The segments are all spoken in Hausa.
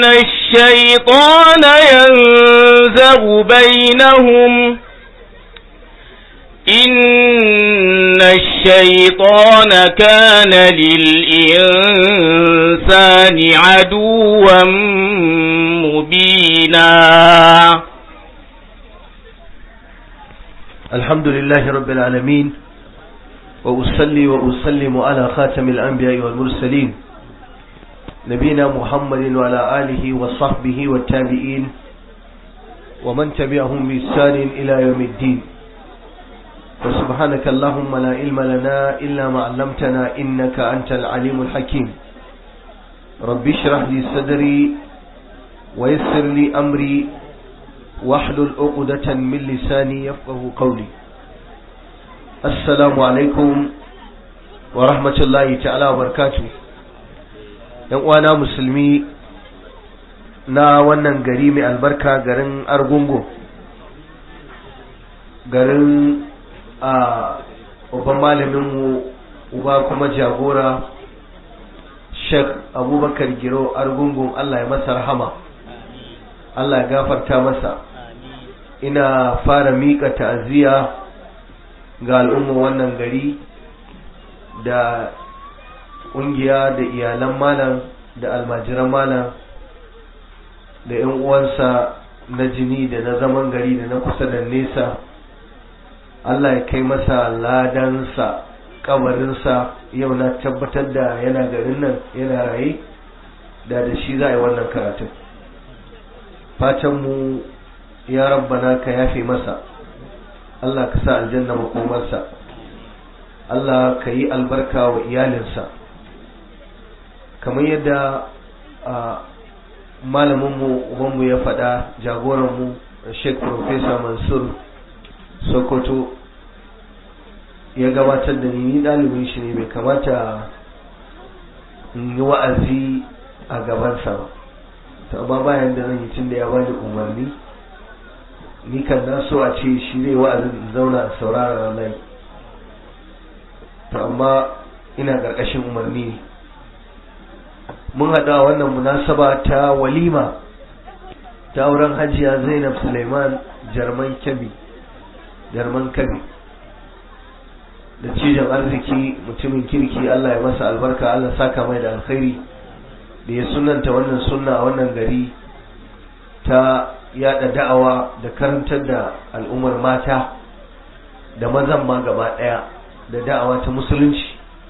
الشيطان ينزغ بينهم إن الشيطان كان للإنسان عدوا مبينا الحمد لله رب العالمين وأصلي وأسلم على خاتم الأنبياء والمرسلين نبينا محمد وعلى آله وصحبه والتابعين ومن تبعهم بإحسان إلى يوم الدين وسبحانك اللهم لا علم لنا إلا ما علمتنا إنك أنت العليم الحكيم ربي اشرح لي صدري ويسر لي أمري واحلل عقدة من لساني يفقه قولي السلام عليكم ورحمة الله تعالى وبركاته ‘yan uwana musulmi na wannan gari mai albarka garin argungu garin a babban malaminmu uba kuma jagora sheikh abubakar giro argungun allah ya masa rahama allah ya gafarta masa ina fara miƙa ta'aziyya ga al'umman wannan gari da ƙungiya da iyalan malam da almajiran malam da 'yan uwansa na jini da na zaman gari da na kusa da nesa Allah ya kai masa ladansa kabarinsa yau na tabbatar da yana garin nan yana raye da da shi za a yi wannan karatun fatanmu ya rabbana ka yafe masa Allah ka sa aljanna makomarsa Allah ka yi albarka wa iyalinsa kamar yadda malaminmu ubanmu ya faɗa jagoranmu sheikh professor mansur sokoto ya gabatar da ni ɗalibin shi ne bai kamata in yi wa'azi a gabansa ba ta amma bayan da zan yi tun da ya bani umarni ni kan na so a ce shi zai wa'azin in zauna a saurara ranar to amma ina ƙarƙashin umarni ne mun haɗa wannan munasaba ta walima ta auren hajiya zainab suleiman jarman kyabi jarman kabi da cijin arziki mutumin kirki allah ya masa albarka allah saka mai da alkhairi da ya sunanta wannan sunna a wannan gari ta yada da'awa da karantar da al'ummar mata da mazan ma gaba ɗaya da da'awa ta musulunci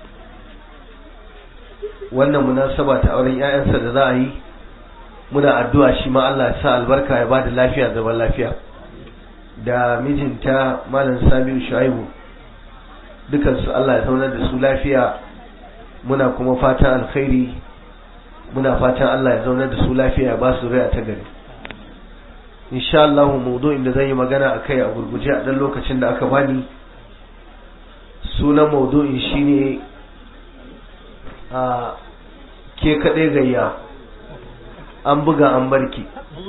wannan munasaba ta auren ƴaƴansa da za a yi muna addu'a shi ma Allah ya sa albarka ya bada lafiya zaman lafiya da mijinta malam Sabiu Shuaibu dukan su Allah ya zaunar da su lafiya muna kuma fatan alkhairi muna fatan Allah ya zaunar da su lafiya ya ba su rai ta gari insha Allah maudu'in da zan yi magana akai a gurguje a dan lokacin da aka bani sunan maudu'in shine a ke kaɗai gayya an buga an barki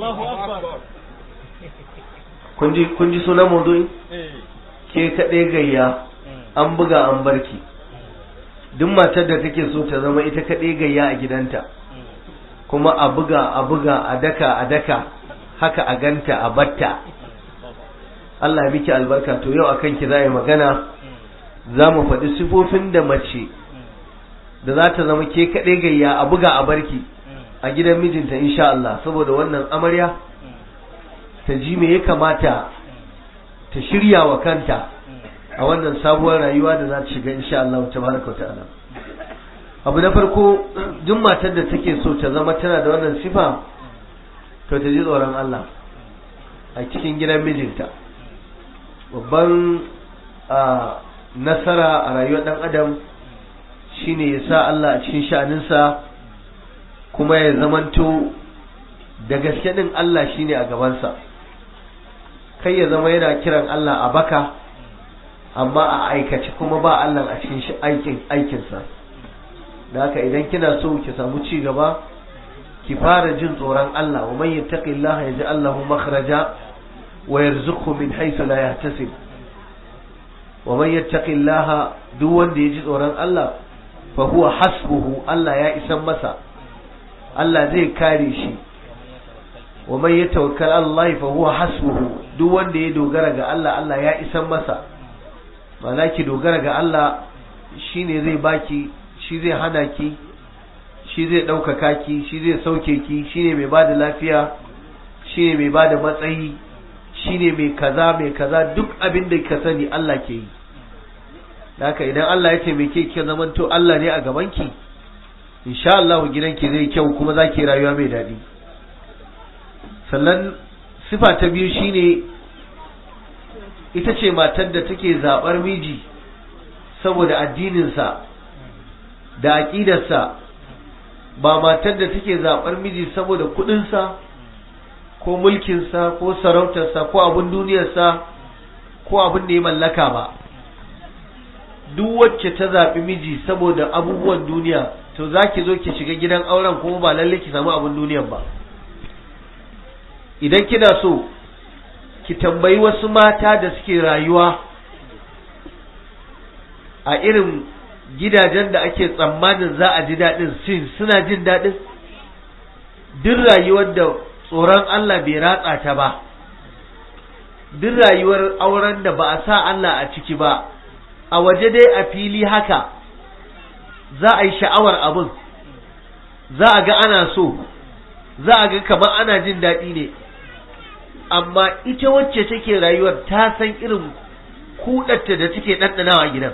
kun ji sunan maudu'i ke kaɗai gayya an buga an barki duk matar da take so ta zama ita kaɗai gayya a gidanta kuma a buga a buga a daka a daka haka a ganta a batta Allah ya miki albarka to yau akan ki za yi magana za mu faɗi sifofin da mace da za ta zama ke kaɗai gayya a buga a barki a gidan mijinta insha Allah saboda wannan amarya ta ji me ya kamata ta shirya wa kanta a wannan sabuwar rayuwa da za ta shiga insha Allah tabaraka ta'ala abu na farko duk matar da take so ta zama tana da wannan sifa to ta ji tsoron Allah a cikin gidan mijinta babban nasara a rayuwar dan adam shine ya sa Allah a cikin sha'aninsa kuma ya zamanto da gaske din Allah shine a gabansa kai ya zama yana kiran Allah a baka amma a aikace kuma ba Allah a cikin aikin aikinsa da haka idan kina so ki samu ci gaba ki fara jin tsoron Allah wa man yattaqillaha yaj'al lahu makhraja wa yarzuqhu min haythu la yahtasib wa man yattaqillaha duk wanda ya ji tsoron Allah fa huwa hasbuhu Allah ya isan masa Allah zai kare shi wa man yatawakkal Allah fa huwa hasbuhu duk wanda ya dogara ga Allah Allah ya isan masa ma'ana ki dogara ga Allah shine zai baki shi zai hana ki shi zai ɗaukaka ki shi zai sauke ki shine mai bada lafiya shine mai bada matsayi shine mai kaza mai kaza duk abin da ka sani Allah ke yi haka idan Allah ya taimake ki zamanto Allah ne a gaban ki insha Allah gidanki zai kyau kuma zaki rayuwa mai daɗi sannan sifa ta biyu shine ita ce matar da take zaɓar miji saboda addininsa da aƙidarsa ba matar da take zaɓar miji saboda kuɗinsa ko mulkinsa ko sarautarsa ko abin duniyarsa ko abin da ya mallaka ba duk wacce ta zaɓi miji saboda abubuwan duniya to za ki zo ki shiga gidan auren kuma ba lalle ki samu abin duniyan ba idan kina so ki tambayi wasu mata da suke rayuwa a irin gidajen da ake tsammanin za a ji daɗin sin suna jin daɗin duk rayuwar da tsoron Allah bai ratsa ta ba duk rayuwar auren da ba a sa Allah a ciki ba a waje dai a fili haka za a yi sha'awar abin za a ga ana so za a ga kamar ana jin daɗi ne amma ita wacce take rayuwar ta san irin kudatta da take ɗanɗanawa gidan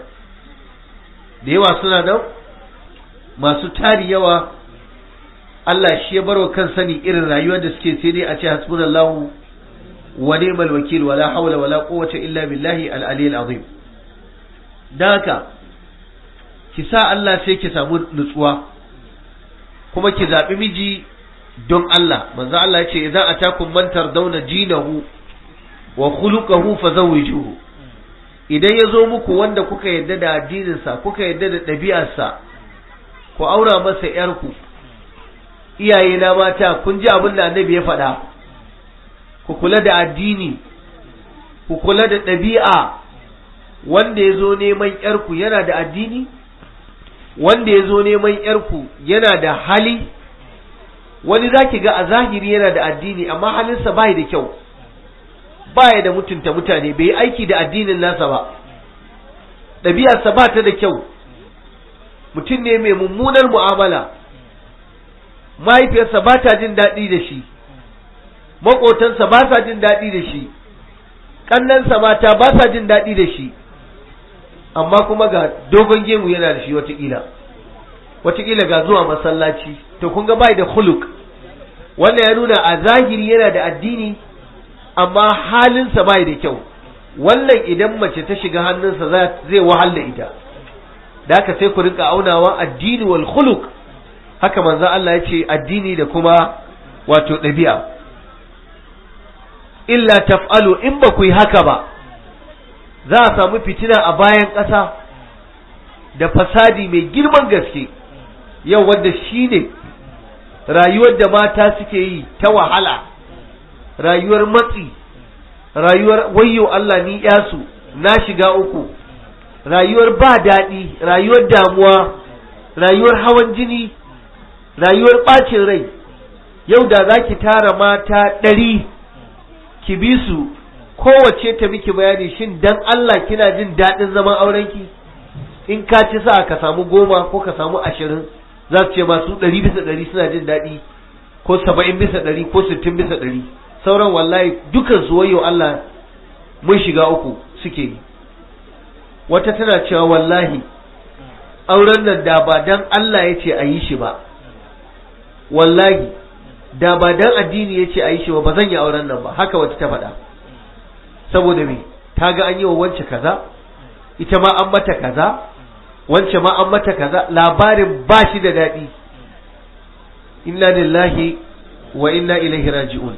da yawa suna nan masu tari yawa Allah shi ya barwa kan sani irin rayuwar da suke sai dai a ce hasbunallahu wa ni'mal wakil wala hawla wala quwwata illa billahi al-aliyyil azim dan haka ki sa Allah sai ki samu nutsuwa kuma ki zabi miji don Allah manzo Allah ya ce idza atakum man tardawna dinahu wa khuluquhu fazawwijuhu idan ya zo muku wanda kuka yadda da addininsa kuka yadda da ɗabi'arsa ku aura masa ‘yarku iyaye na mata kun ji abin da annabi ya faɗa ku kula da addini ku kula da ɗabi'a wanda ya zo neman ‘yarku yana da addini wanda ya zo neman ‘yarku yana da hali wani za ki ga a zahiri yana da addini amma halinsa bai da kyau baya da mutunta mutane bai yi aiki da addinin nasa ba ɗabi'arsa ba ta da kyau mutum ne mai mummunar mu'amala mahaifiyarsa ba ta jin daɗi da shi maƙotansa ba sa jin daɗi da shi ƙannansa mata ba sa jin daɗi da shi amma kuma ga dogon gemu yana da shi watakila watakila ga zuwa masallaci to kun ga bai da huluk wannan ya nuna a zahiri yana da addini amma halinsa bai da kyau wannan idan mace ta shiga hannunsa zai wahala ita da haka sai ku rinka aunawa addini wal khuluq haka manzo Allah ya ce addini da kuma wato ɗabi'a illa taf'alu in ba ku yi haka ba za a samu fitina a bayan ƙasa da fasadi mai girman gaske yau wanda shine rayuwar da mata suke yi ta wahala rayuwar matsi rayuwar wayyo Allah ni yasu na shiga uku rayuwar ba daɗi rayuwar damuwa rayuwar hawan jini rayuwar ɓacin rai yau da za ki tara mata ɗari ki bi su kowace ta miki bayani shin dan Allah kina jin daɗin zaman aurenki in ka ci sa ka samu goma ko ka samu ashirin za su ce masu ɗari bisa ɗari suna jin daɗi ko saba'in bisa ɗari ko sittin bisa ɗari sauran wallahi dukan su wayo Allah mun shiga uku suke yi wata tana cewa wallahi auren nan da ba dan Allah ya ce a yi shi ba wallahi da ba dan addini ya ce a yi shi ba ba zan yi auren nan ba haka wata ta faɗa saboda me ta ga an yi wa wance kaza ita ma an mata kaza wance ma an mata kaza labarin ba shi da daɗi inna lillahi wa inna ilaihi raji'un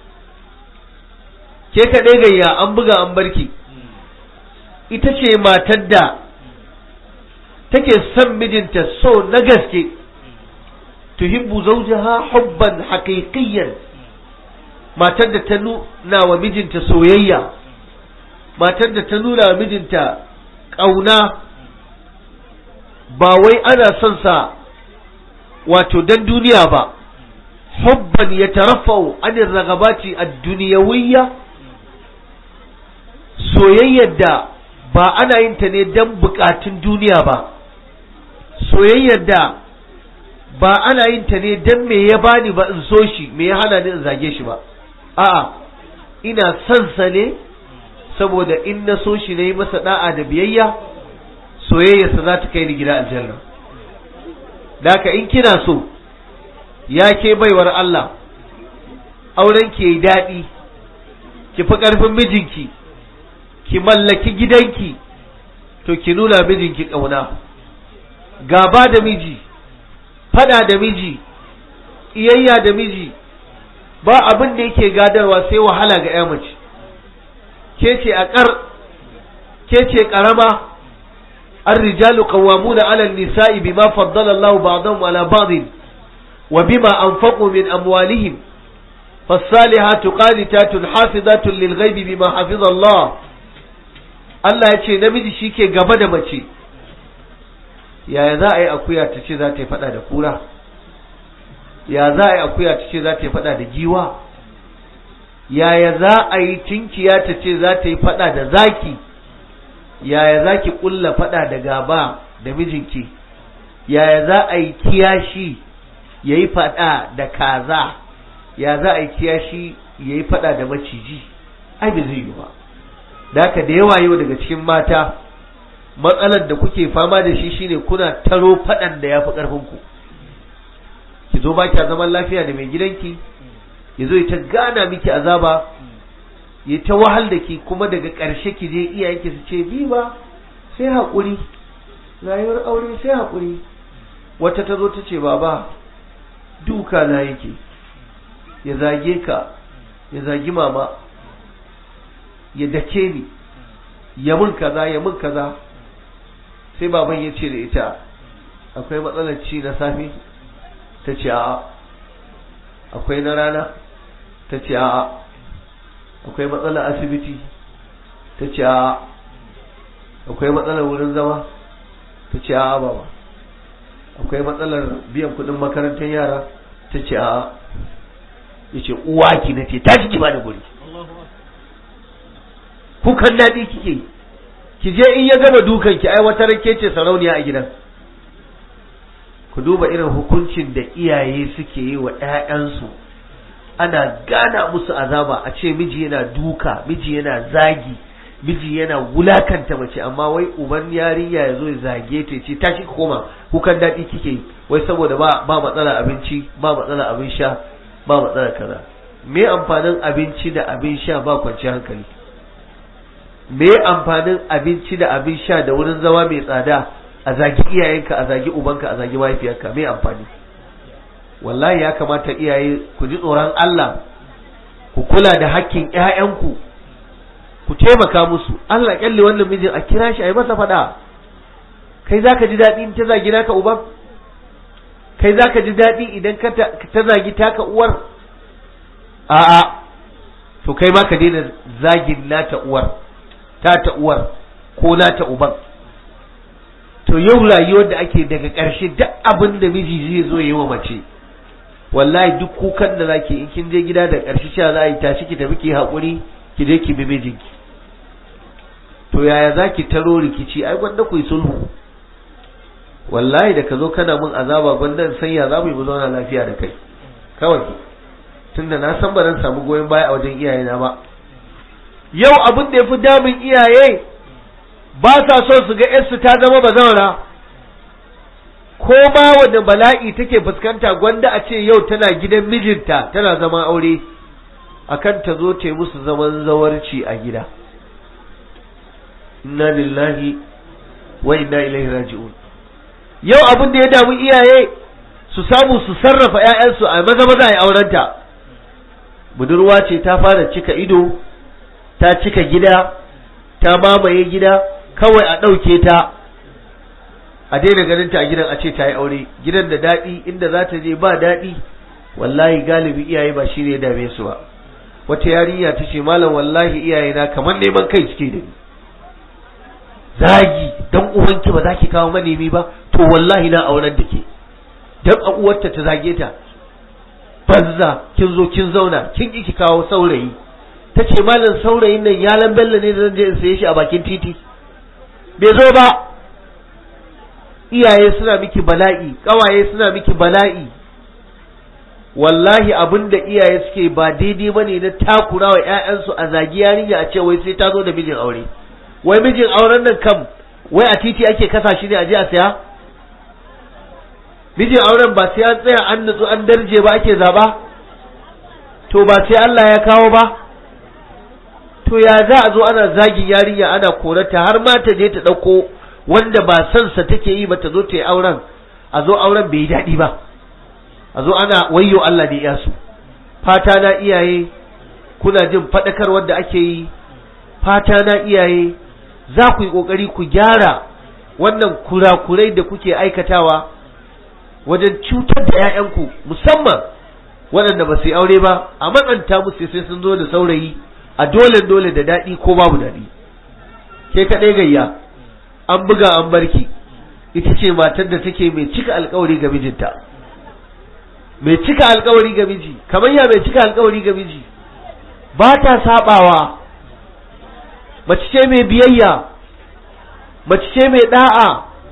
ke kaɗai gayya an buga an barki ita ce matar da take son mijinta so na gaske tuhibbu zawjaha hubban haqiqiyyan matar da ta nuna wa mijinta soyayya matar da ta nuna wa mijinta ƙauna ba wai ana son sa wato dan duniya ba hubban yatarafa'u anir ragabati ad-dunyawiyya soyayyar da ba ana yin ta ne don bukatun duniya ba soyayyar da ba ana yin ta ne don me ya bani ba in so shi me ya hana ni in zage shi ba a'a ina son sa ne saboda in na so shi na yi masa da'a da biyayya soyayyarsa za ta kai ni gida aljanna daka in kina so ya ke baiwar Allah auren ki yi daɗi ki fi ƙarfin mijinki ki mallaki gidanki to ki nuna mijinki ƙauna gaba da miji fada da miji iyayya da miji ba abin da yake gadarwa sai wahala ga ya mace ke ce a ƙar ke ce ƙarama الرجال قوامون على النساء بما فضل الله بعضهم على بعض وبما أنفقوا من أموالهم فالصالحات قانتات حافظات للغيب بما حفظ الله Allah ya ce namiji shi ke gaba da mace yaya za a yi akuya ta ce za ta yi fada da kura ya za a yi akuya ta ce za ta yi fada da giwa yaya za a yi tinkiya ta ce za ta yi fada da zaki yaya za ki kulla fada da gaba da mijinki yaya za a yi kiyashi ya yi fada da kaza ya za a yi kiyashi ya yi fada da maciji ai bai zai yi ba da haka da yawa yau daga cikin mata matsalar da kuke fama da shi shine kuna taro faɗan da ya fi ƙarfinku ki zo ba kya zaman lafiya da mai gidanki ya zo ta gana miki azaba ya ta wahal da ki kuma daga ƙarshe ki je iyayenki su ce bi ba sai haƙuri rayuwar aure sai haƙuri wata ta zo ta ce baba duka na yake ya zage ka ya zagi mama ya dake ni ya mun kaza ya mun kaza sai baban ya ce da ita akwai matsalar ci na safe ta ce a'a akwai na rana ta ce a'a akwai matsalar asibiti ta ce a'a akwai matsalar wurin zama ta ce a'a baba akwai matsalar biyan kudin makarantar yara ta ce a'a ya ce uwa ki na ce tashi ki ba da guri kukan daɗi kike yi ki je in ya gama dukan ki ai wata rake ce sarauniya a gidan ku duba irin hukuncin da iyaye suke yi wa ƴaƴansu ana gana musu azaba a ce miji yana duka miji yana zagi miji yana wulakanta mace amma wai uban yarinya ya zo ya zage ta ce tashi koma kukan daɗi kike yi wai saboda ba ba matsala abinci ba matsala abin sha ba matsala kaza me amfanin abinci da abin sha ba kwanciyar hankali me amfanin abinci da abin sha da wurin zama mai tsada a zagi iyayenka a zagi ubanka a zagi mahaifiyarka me amfani wallahi ya kamata iyaye ku ji tsoron Allah ku kula da hakkin ƴaƴanku ku taimaka musu Allah kyalle wannan mijin a kira shi a yi masa faɗa kai zaka ji daɗi in ta zagi naka uban kai zaka ji daɗi idan ka ta zagi taka uwar a'a to kai ma ka daina zagin nata uwar ta ta uwar ko na ta uban to yau rayuwar da ake daga ƙarshe duk abin da miji zai zo yi wa mace wallahi duk kukan da zaki in kin je gida da ƙarshe cewa za a yi tashi ki tafi ki haƙuri ki je ki bi mijinki to yaya za ki taro rikici ai gwanda ku yi sulhu wallahi da ka zo kana mun azaba gwanda in sanya za mu yi mu zauna lafiya da kai kawai tunda na san ba zan samu goyon baya a wajen iyayena ba yau abin da ya fi damun iyaye ba sa son su ga yarsu ta zama bazawara ko ma wanda bala'i take fuskanta gwanda a ce yau tana gidan mijinta tana zama aure akan ta zo ta yi musu zaman zawarci a gida inna lillahi wa inna ilaihi raji'un yau abin da ya damu iyaye su samu su sarrafa 'ya'yansu a maza maza a aurenta budurwa ce ta fara cika ido ta cika gida ta mamaye gida kawai a ɗauke ta a daina ganin ta a gidan a ce ta yi aure gidan da daɗi inda za ta je ba daɗi wallahi galibi iyaye ba shi ne ya dame su ba wata yarinya ta ce malam wallahi iyaye na kamar neman kai suke da ni zagi dan uwanki ba za ki kawo manemi ba to wallahi na auren da ke dan a uwarta ta zage ta banza kin zo kin zauna kin ki kawo saurayi ta ce malam saurayin nan yalan bello ne da zan je in saye shi a bakin titi bai zo ba iyaye suna miki bala'i kawaye suna miki bala'i wallahi abin da iyaye suke ba daidai ba ne na takura wa 'ya'yansu a zagi yarinya a ce wai sai ta zo da mijin aure wai mijin auren nan kam wai a titi ake kasa shi ne a je a saya mijin auren ba sai an tsaya an nutsu an darje ba ake zaba to ba sai Allah ya kawo ba to ya za a zo ana zagin yarinya ana korata har ma ta je ta ɗauko wanda ba son sa take yi ba ta zo ta yi auren a zo auren bai yi daɗi ba a zo ana wayyo Allah da iya su fata na iyaye kuna jin faɗakar da ake yi fata na iyaye za ku yi ƙoƙari ku gyara wannan kurakurai da kuke aikatawa wajen cutar da 'ya'yanku musamman waɗanda ba su yi aure ba a matsanta musu sai sun zo da saurayi a dole dole da daɗi ko babu daɗi ke kaɗai gayya an buga an barki ita ce matar da take mai cika alkawari ga mijinta mai cika alkawari ga miji kamar ya mai cika alkawari ga miji ba ta sabawa mace ce mai biyayya mace ce mai da'a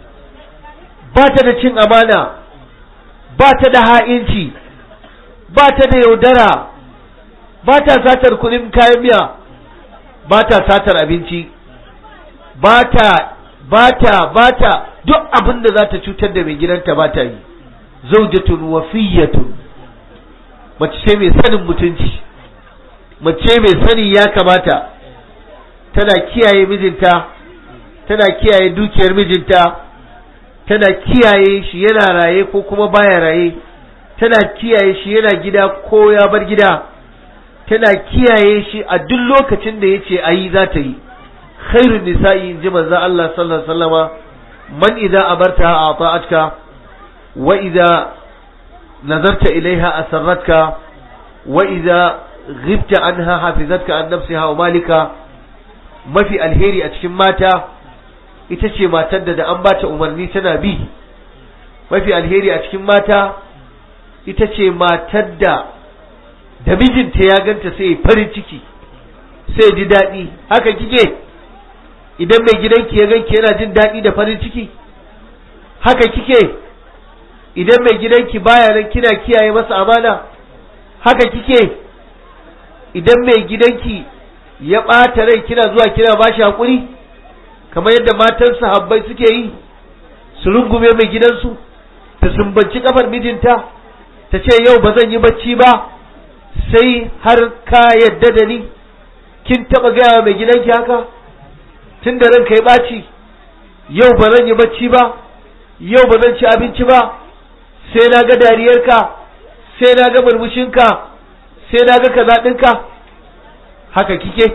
ba ta da cin amana ba ta da ha'inci ba ta da yaudara ba ta satar kuɗin kayan miya ba ta satar abinci ba ta ba ta ba ta duk abin da za ta cutar da mai gidanta ba ta yi zaujatun wafiyatun mace ce mai sanin mutunci mace mai sani ya kamata tana kiyaye mijinta tana kiyaye dukiyar mijinta tana kiyaye shi yana raye ko kuma baya raye tana kiyaye shi yana gida ko ya bar gida tana kiyaye shi a duk lokacin da yace ayi za ta yi khairun nisa'i in ji manzo Allah sallallahu alaihi wasallama man idza abarta ata'atka wa idza nazarta ilaiha asarratka wa idza ghibta anha hafizatka an nafsiha wa malika mafi alheri a cikin mata ita ce matar da da an bata umarni tana bi mafi alheri a cikin mata ita ce matar da da mijinta ya ganta sai farin ciki sai ji daɗi haka kike idan mai gidanki ya ganki yana jin daɗi da farin ciki haka kike idan mai gidanki baya nan kina kiyaye masa amana haka kike idan mai gidanki ya ɓata rai kina zuwa kina bashi haƙuri kamar yadda matan sahabbai suke yi su rungume mai gidansu ta sumbanci kafar mijinta ta ce yau ba zan yi bacci ba sai har ka yadda da ni kin taɓa gaya mai gidanki haka tun da ranka ya ɓaci yau ba zan yi bacci ba yau ba zan ci abinci ba sai na ga dariyarka sai na ga murmushinka sai na ga kaza ɗinka haka kike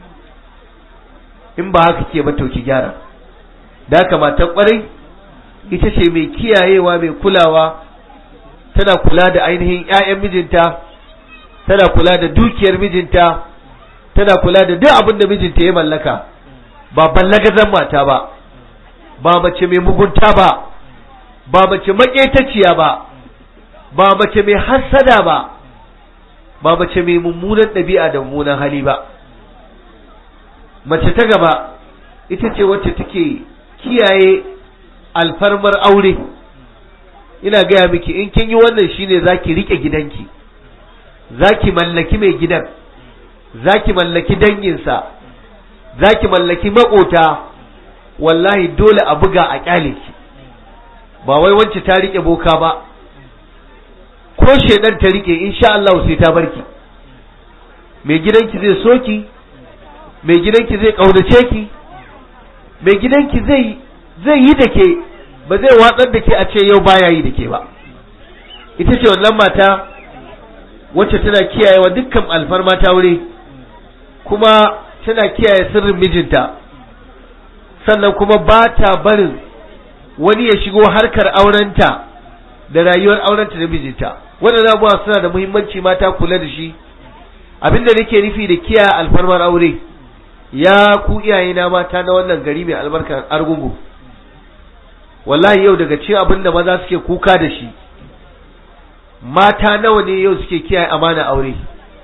in ba haka ke ba to ki gyara da haka matan kwarai ita ce mai kiyayewa mai kulawa tana kula da ainihin 'ya'yan mijinta tana kula da dukiyar mijinta tana kula da duk abin da mijinta ya mallaka ba ballagazan mata ba ba mace mai mugunta ba ba mace maƙetaciya ba ba mace mai hassada ba ba mace mai mummunan ɗabi'a da mummunan hali ba mace ta gaba ita ce wacce take kiyaye alfarmar aure ina gaya miki in kin yi wannan shine zaki rike gidanki zaki mallaki mai gidan zaki mallaki danginsa zaki mallaki makota wallahi dole a buga a kyale ki ba wai wance ta rike boka ba ko shedan ta rike insha Allah sai ta barki mai gidanki zai soki mai gidanki zai kaunace ki mai gidanki zai zai yi da ke ba zai watsar da ke a ce yau baya yi da ke ba ita ce wannan mata wacce tana kiyayewa dukkan alfarma ta wuri kuma tana kiyaye sirrin mijinta sannan kuma ba ta barin wani ya shigo harkar aurenta da rayuwar aurenta da mijinta waɗannan abubuwa suna da muhimmanci mata kula da shi abinda nake nufi da kiyaye alfarmar aure ya ku iyayena mata na wannan gari mai albarkar argungu wallahi yau daga cikin abin da maza suke kuka da shi mata nawa ne yau suke kiyaye amana aure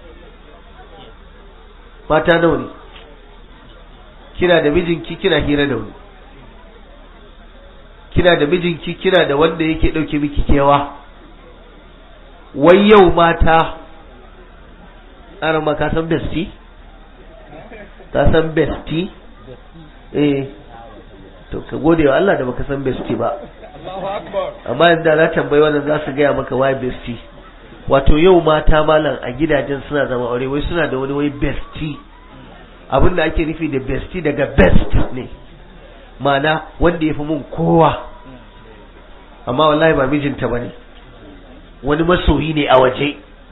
mata nawa ne kina da mijinki kina hira da wani kina da mijinki kina da wanda yake ɗauke miki kewa wai yau mata ƙarar ma ka san besti ka san besti eh to ka gode wa Allah da baka san besti ba amma yadda na tambayi wannan za su gaya maka why besti wato yau mata malam a gidajen suna zama aure wai suna da wani wai besti abin da ake nufi da besti daga best ne mana wanda ya fi mun kowa amma wallahi ba mijinta ba ne wani masoyi ne a waje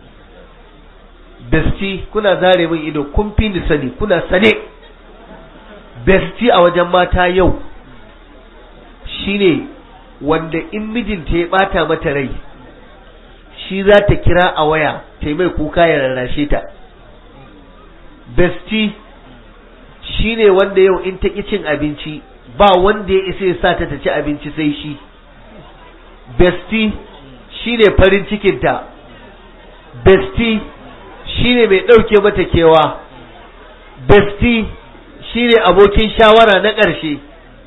besti kuna zare min ido kun fi ni sani kuna sane besti a wajen mata yau shine wanda in mijinta ya bata mata rai shi za ta kira a waya ta mai kuka ya rarrashe ta besti shine wanda yau in ta ƙi cin abinci ba wanda ya isa ya sa ta ta ci abinci sai shi besti shine farin cikinta besti shine mai ɗauke mata kewa besti shine abokin shawara na ƙarshe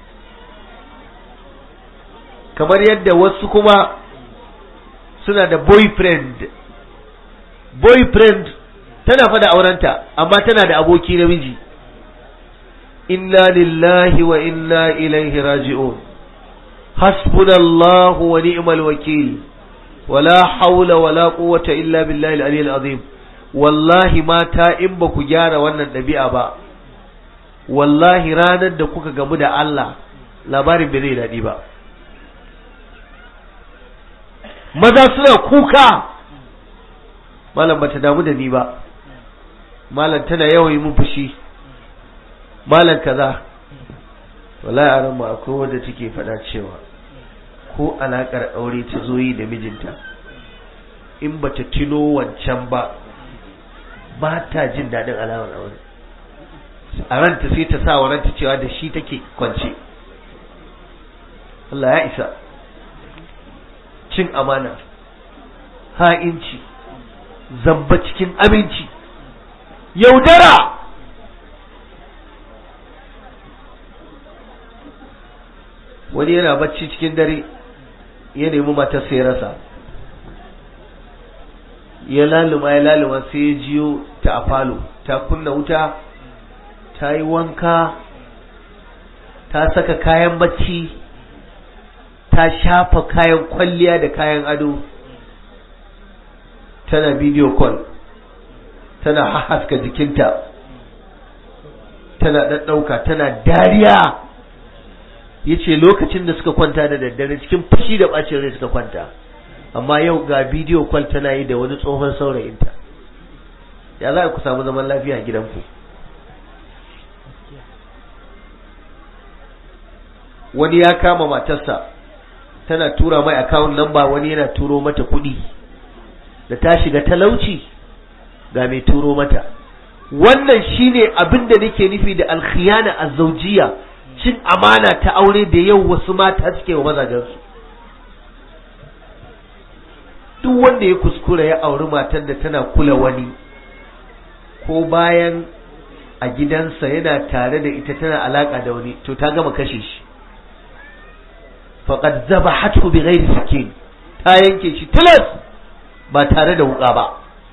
kamar yadda wasu kuma suna da boyfriend boyfriend tana fada aurenta amma tana da aboki namiji inna lillahi wa inna ilaihi raji'un hasbunallahu wa ni'mal wakil wala haula wala quwwata illa billahi al-aliyyil azim wallahi mata in ba ku gyara wannan ɗabi'a ba wallahi ranar da kuka gamu da Allah labarin bai zai daɗi ba maza suna kuka malam bata damu da ni ba malam tana yawan yi mun fushi malam kaza wallahi aran mu akwai wanda take faɗa cewa ko alakar aure ta zo yi da mijinta in bata tino wancan ba ba ta jin daɗin alamar aure a ranta sai ta sa wa ranta cewa da shi take kwance Allah ya isa cin amana ha'inci zamba cikin aminci yaudara wani yana bacci cikin dare ya nemi matarsa ya rasa ya laluma ya laluma sai ya jiyo ta a falo ta kunna wuta ta yi wanka ta saka kayan bacci ta shafa kayan kwalliya da kayan ado tana video call tana haska jikinta tana ɗaɗɗauka tana dariya ya ce lokacin da suka kwanta da daddare cikin fushi da ɓacin rai suka kwanta amma yau ga video call tana yi da wani tsohon saurayinta ya za ku samu zaman lafiya a gidanku wani ya kama matarsa tana tura mai account number wani yana turo mata kuɗi da ta shiga talauci ga mai turo mata wannan shine abin da nake nufi da alkhiyana azzaujiya cin amana ta aure da yau wasu mata suke wa mazajensu duk wanda ya kuskura ya auri matar da tana kula wani ko bayan a gidansa yana tare da ita tana alaka da wani to ta gama kashe shi faqad zabahathu bighairi sikin ta yanke shi tilas ba tare da wuka ba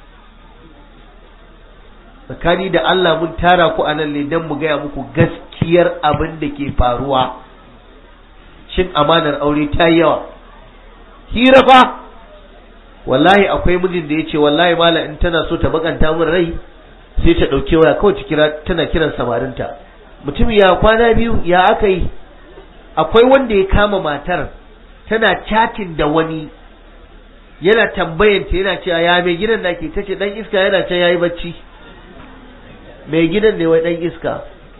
tsakani da Allah mun tara ku anan ne dan mu gaya muku gaskiyar abin da ke faruwa shin amanar aure ta yawa hira fa wallahi akwai mijin da yace wallahi mala in tana so ta bakanta min rai sai ta dauke waya kawai ta kira tana kiran samarinta mutum ya kwana biyu ya aka yi akwai wanda ya kama matar tana chatting da wani yana tambayanta yana cewa ya mai gidan da ke tace dan iska yana can yayi bacci mai gidan ne wai dan iska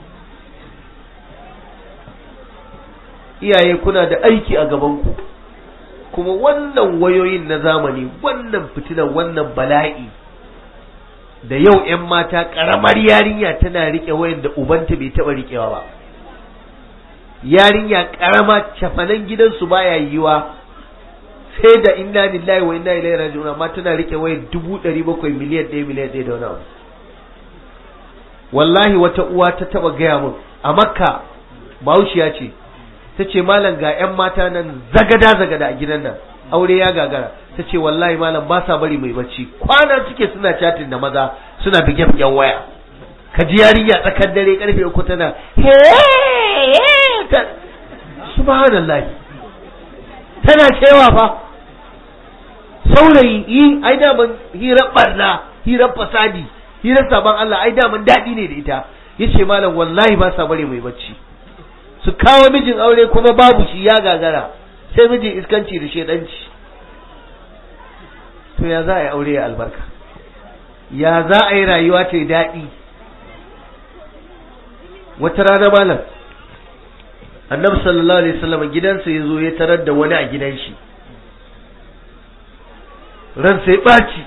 iyaye kuna da aiki a gabanku kuma wannan wayoyin na zamani wannan fitinan wannan bala'i da yau 'yan mata ƙaramar yarinya tana riƙe wayan da ubanta bai taɓa riƙewa ba yarinya ƙarama cafanan gidansu baya yiwa sai da inna lillahi wa inna ilaihi raji'un amma tana rike wayar dubu ɗari bakwai miliyan ɗaya miliyan ɗaya da wani abu wallahi wata uwa ta taba gaya min a makka bahaushiya ce ta ce malam ga 'yan mata nan zagada zagada a gidan nan aure ya gagara ta ce wallahi malam ba sa bari mai bacci kwana suke suna chatin da maza suna bige bigen waya ka ji yarinya tsakar dare karfe uku tana he ta subhanallah tana cewa fa saurayi yi ai da ban hirar barna hirar fasadi hirar saban Allah ai da man daɗi ne da ita yace malam wallahi ba sa bari mai bacci su kawo mijin aure kuma babu shi ya gagara sai mijin iskanci da shedanci to ya za a yi aure ya albarka ya za a yi rayuwa ta daɗi wata rana malam annabi sallallahu alaihi wasallam gidansa ya zo ya tarar da wani a gidan shi ran sai ɓaci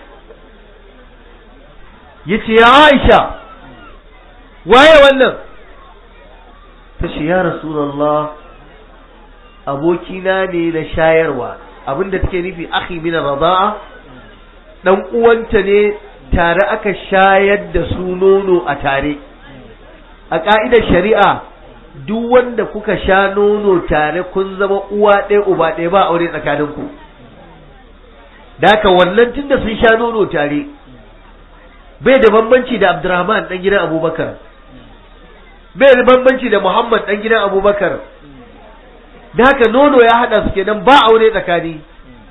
ya ce ya aisha waye wannan ta ce ya rasulallah abokina ne na shayarwa abinda take nufi akhi min radaa dan uwanta ne tare aka shayar da su nono a tare a ka'idar shari'a duk wanda kuka sha nono tare kun zama uwa ɗaya uba ɗaya ba aure tsakaninku da haka wannan tunda sun sha nono tare bai da bambanci da Abdurrahman dan gidan Abubakar bai da bambanci da Muhammad dan gidan Abubakar da haka nono ya hada su kenan ba aure tsakani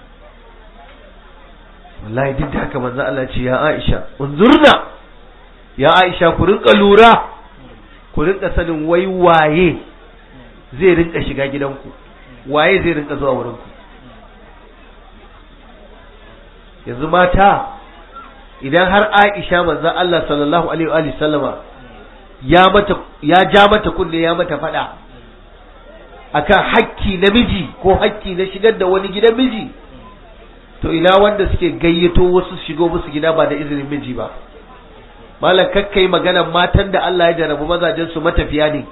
wallahi duk da haka manzo Allah ce ya Aisha unzurna ya Aisha ku rinka lura ku rinka sanin wai waye zai rinka shiga gidanku waye zai rinka zuwa wurinku yanzu mata idan har Aisha manzo Allah sallallahu alaihi wa sallama ya mata ya ja mata kunne ya mata fada akan hakki na miji ko hakki na shigar da wani gidan miji to ina wanda suke gayyato wasu shigo musu gida ba da izinin miji ba malam kakkai maganan matan da Allah ya jarabu mazajen su matafiya ne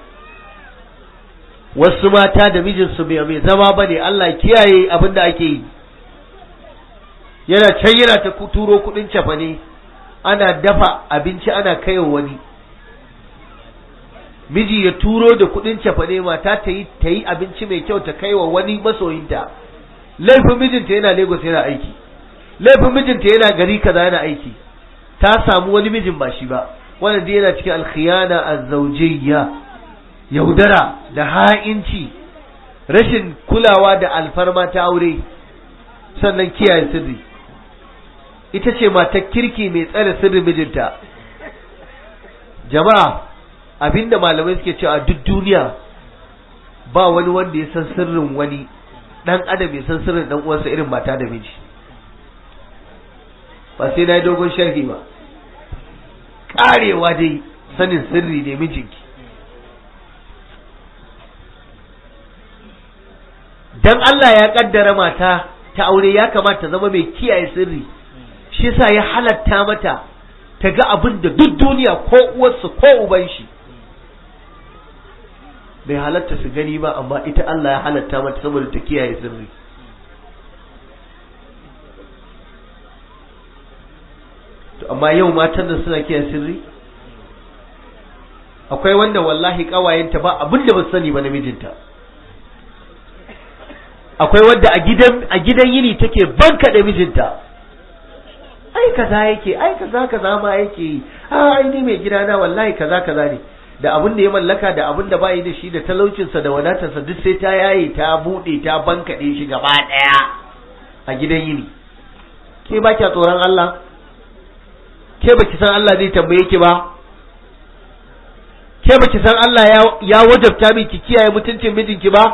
wasu mata da mijinsu bai mai zama ba ne Allah kiyaye abin da ake yi yana can yana ta turo kudin cefane ana dafa abinci ana kaiwa wani miji ya turo da kudin cefane mata ta yi ta yi abinci mai kyau ta kaiwa wani masoyinta laifin mijinta yana Lagos yana aiki laifin mijinta yana gari kaza yana aiki ta samu wani mijin ba shi ba wannan dai yana cikin alkhiyana azzawjiyya yaudara da ha'inci rashin kulawa da alfarma ta aure sannan kiyaye sirri ita ce matar kirki mai tsare sirrin mijinta jama'a abinda malamai suke cewa duk duniya ba wani wanda ya san sirrin wani dan adam ya san sirrin dan uwansa irin mata da miji ba sai na yi dogon sharhi ba karewa dai sanin sirri ne mijinki dan Allah ya kaddara mata ta aure ya kamata zama mai kiyaye sirri shi yasa ya halatta mata ta ga abin da duk duniya ko uwarsu ko uban shi bai halatta su gani ba amma ita Allah ya halatta mata saboda ta kiyaye sirri to amma yau matan da suna kiyaye sirri akwai wanda wallahi kawayenta ba abin da ba sani ba namijinta akwai wadda a gidan a gidan yini take banka da mijinta ai kaza yake ai kaza kaza ma yake yi a ai ni mai gidana wallahi kaza kaza ne da abin da ya mallaka da abin da bai da shi da talaucinsa da wadatarsa duk sai ta yaye ta bude ta bankaɗe shi gaba ɗaya a gidan yini ke ba kya tsoron Allah ke ba ki san Allah zai tambaye ki ba ke ba ki san Allah ya wajabta miki kiyaye mutuncin mijinki ba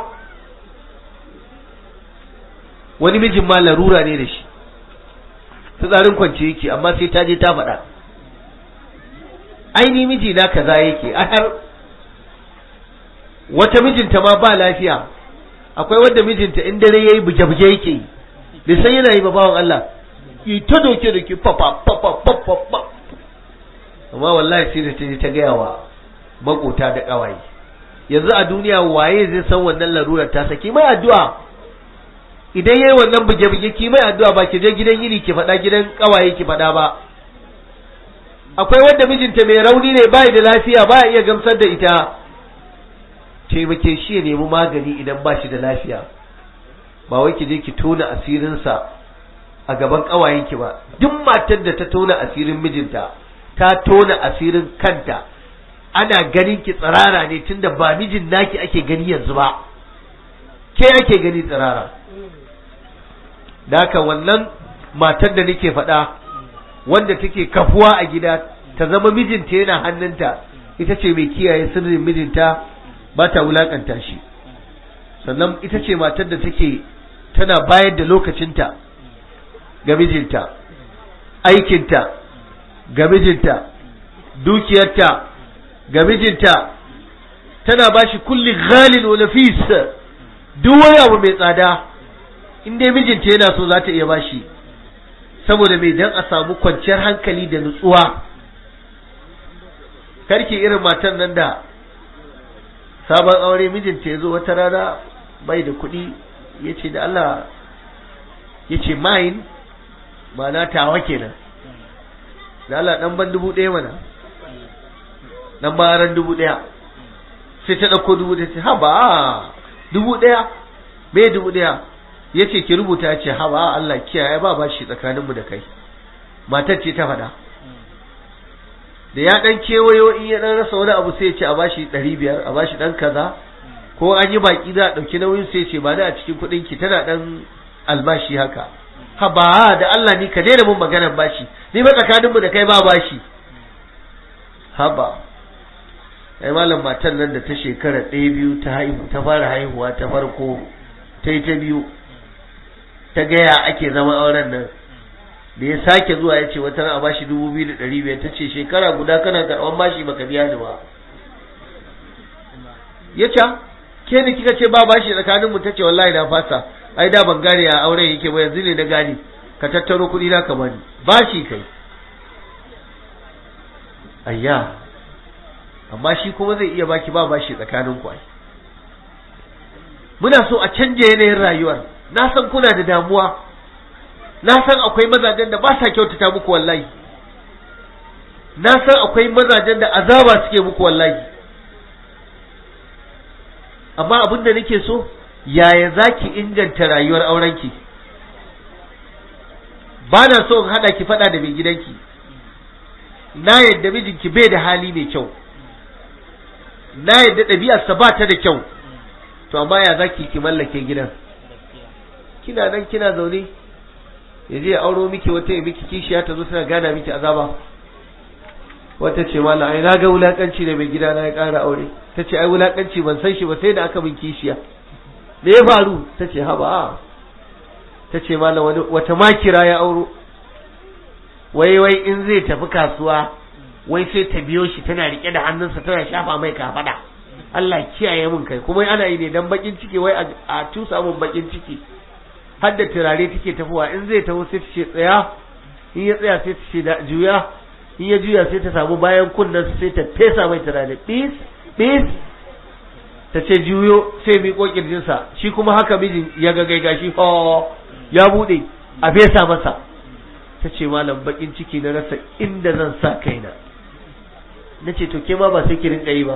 wani mijin ma larura ne da shi fitsarin kwance yake amma sai ta je ta faɗa aini miji na kaza yake a har wata mijinta ma ba lafiya akwai wanda mijinta in dare yayi buje-buje yake yi bai san yana yi ba bawan Allah yi ta doke da ke papa papa papa amma wallahi sai da ta je ta gaya wa makota da kawaye yanzu a duniya waye zai san wannan larurar ta saki mai addu'a idan yayi wannan buge-buge ki mai addu'a ba ki je gidan yini ki faɗa gidan kawaye ki faɗa ba akwai wanda mijinta mai rauni ne bai da lafiya ba iya gamsar da ita taimake shi ya nemi magani idan ba shi da lafiya ba wai ki je ki tona asirinsa a gaban ƙawayenki ba duk matar da ta tona asirin mijinta ta tona asirin kanta ana ganin ki tsirara ne tunda ba mijin naki ake gani yanzu ba ke ake gani tsirara da haka wannan matar da nake faɗa wanda take kafuwa a gida ta zama mijinta yana hannunta ita ce mai kiyaye sirrin mijinta ba ta wulakanta shi sannan ita ce matar da take tana bayar da lokacinta ga mijinta aikinta ga mijinta dukiyarta ga mijinta tana ba shi kulli ghalin wa nafis duk wani abu mai tsada in dai mijinta yana so za ta iya bashi saboda mai dan a samu kwanciyar hankali da nutsuwa karki irin matan nan da sabon aure mijinta ya zo wata rana bai da kuɗi ya ce da Allah ya ce mayin ba na tawa kenan da Allah ɗan ban dubu ɗaya mana ɗan baran dubu ɗaya sai ta ɗauko dubu ɗaya ce ha ba dubu ɗaya me dubu ɗaya ya ce ki rubuta ya ce ha ba Allah kiyaye ba ba shi tsakaninmu da kai matar ce ta faɗa da ya ɗan kewayo in ya ɗan rasa wani abu sai ya ce a bashi ɗari biyar a bashi ɗan kaza ko an yi baki za a ɗauki nauyin sai ce ba da a cikin kuɗin ki tana ɗan albashi haka ha ba da Allah ni ka daina mun maganar bashi ni ba tsakaninmu da kai ba bashi ha ba ai malam matan nan da ta shekara ɗaya biyu ta haihu ta fara haihuwa ta farko ta yi ta biyu ta gaya ake zama auren nan da ya sake zuwa ya ce wata a bashi dubu biyu da ɗari biyar ta ce shekara guda kana karɓan bashi baka biya ni ba ya ce ke ne kika ce ba bashi tsakanin mu tace wallahi na fasa ai da ban gane a auren yake ba yanzu ne na gane ka tattaro kuɗi na ka bani bashi kai ayya amma shi kuma zai iya baki ba bashi tsakanin ku ai muna so a canje yanayin rayuwar na san kuna da damuwa na san akwai mazajen da ba sa kyautata muku wallahi na san akwai mazajen da azaba suke muku wallahi amma abin da nake so yaya za ki inganta rayuwar aurenki ba na so in haɗa ki faɗa da mai gidanki na yadda mijinki bai da hali mai kyau na yadda ɗabi'arsa ba ta da kyau to amma ya za ki ki mallake gidan kina nan kina zaune ya je ya auro miki wata ya miki kishiya ta zo tana gana miki azaba wata ce mallam ai na ga wulakanci da mai gida na ya ƙara aure ta ce ai wulakanci ban san shi ba sai da aka min kishiya me ya faru ta ce haba ta ce mallam wani wata makira ya auro wai wai in zai tafi kasuwa wai sai ta biyo shi tana rike da hannunsa tana shafa mai kafada Allah kiyaye mun kai kuma ana yi ne dan bakin ciki wai a tusa mun bakin ciki har da turare take tafowa in zai taho sai ta ce tsaya in ya tsaya sai ta ce da juya in ya juya sai ta samu bayan kunnen sai ta fesa mai turare bis bis ta ce juyo sai mi ko kirjinsa shi kuma haka mijin ya ga gaiga shi ho ya bude a fesa masa ta ce malam bakin ciki na rasa inda zan sa kaina na ce to ke ma ba sai ki rinka yi ba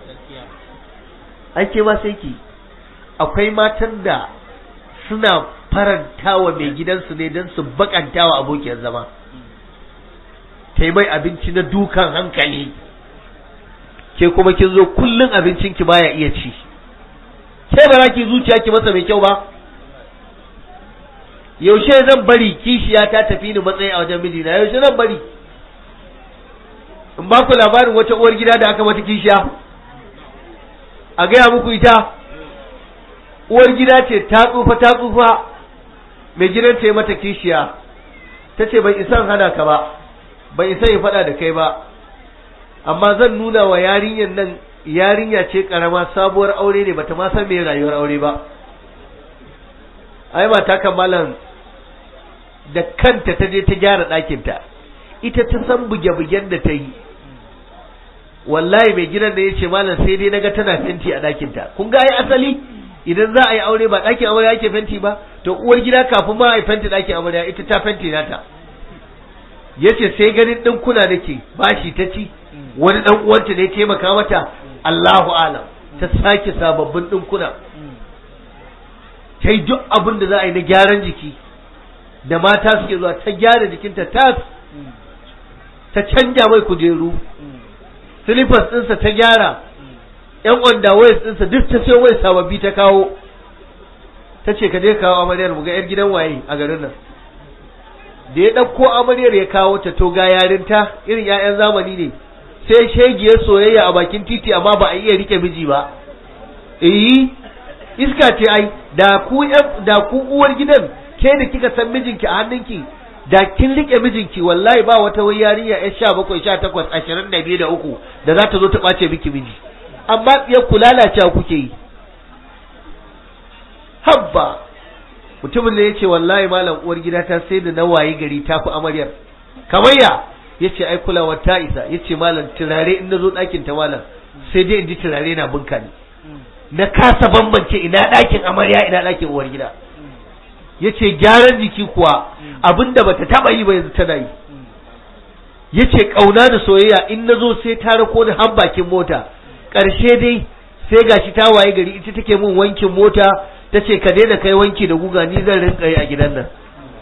ai ke ma sai ki akwai matan da suna farantawa mai gidansu ne don su bakantawa abokiyar zama ta yi mai abinci na dukan hankali ke kuma kin zo kullum abincinki baya iya ci sai ba za ki zuciya ki masa mai kyau ba yaushe zan bari kishiya ta tafi ni matsayi a wajen mijina yaushe zan bari in ba ku labarin wata uwar gida da aka mata kishiya a gaya muku ita uwar gida ce ta tsufa ta tsufa mai gidan ta yi mata kishiya ta ce ban isan hana ka ba ban isa yi faɗa da kai ba amma zan nuna wa yarinyar nan yarinya ce karama sabuwar aure ne bata ma san me rayuwar aure ba ai mata kamalan da kanta ta je ta gyara ɗakinta ita ta san buge-bugen da ta yi wallahi mai gidan da ya ce malam sai dai naga tana fenti a ɗakinta kun ga ai asali idan za a yi aure ba ɗakin amarya ake fenti ba to uwar gida kafin ma a yi fenti ɗakin amarya ita ta fenti nata yace sai ganin ɗinkuna nake bashi ta ci wani ɗan uwanta ne ya taimaka mata Allahu alam ta sake sababbin ɗinkuna ta yi duk abin da za a yi na gyaran jiki da mata suke zuwa ta gyara jikinta tas ta canja mai kujeru slippers ɗinsa ta gyara yan underwears ɗinsa duk ta sai wai sababbi ta kawo ta ce ka je kawo amaryar mu ga yar gidan waye a garin nan da ya ɗauko amaryar ya kawo ta to ga yarinta irin 'ya'yan zamani ne sai shegiyar soyayya a bakin titi amma ba a iya rike miji ba eh iska ce ai da ku da ku uwar gidan ke da kika san mijinki a hannunki da kin rike mijinki wallahi ba wata wai yarinya ya sha bakwai sha takwas ashirin da biyu da uku da za ta zo ta ɓace miki miji amma ya ku lalacewa kuke yi habba mutumin da ya ce wallahi malam uwar gida ta sai da na waye gari ta fi amaryar kamar ya ya ce ai kulawar ta isa ya ce malam turare in na zo ɗakin ta malam sai dai in ji turare na bunka ne na kasa bambance ina ɗakin amarya ina ɗakin uwar gida ya ce gyaran jiki kuwa abinda bata taba yi ba yanzu tana yi ya ce ƙauna da soyayya in na zo sai ta rako ni har bakin mota ƙarshe dai sai gashi ta waye gari ita take min wankin mota ta ce ka daina kai wanki da guga ni zan rinka yi a gidan nan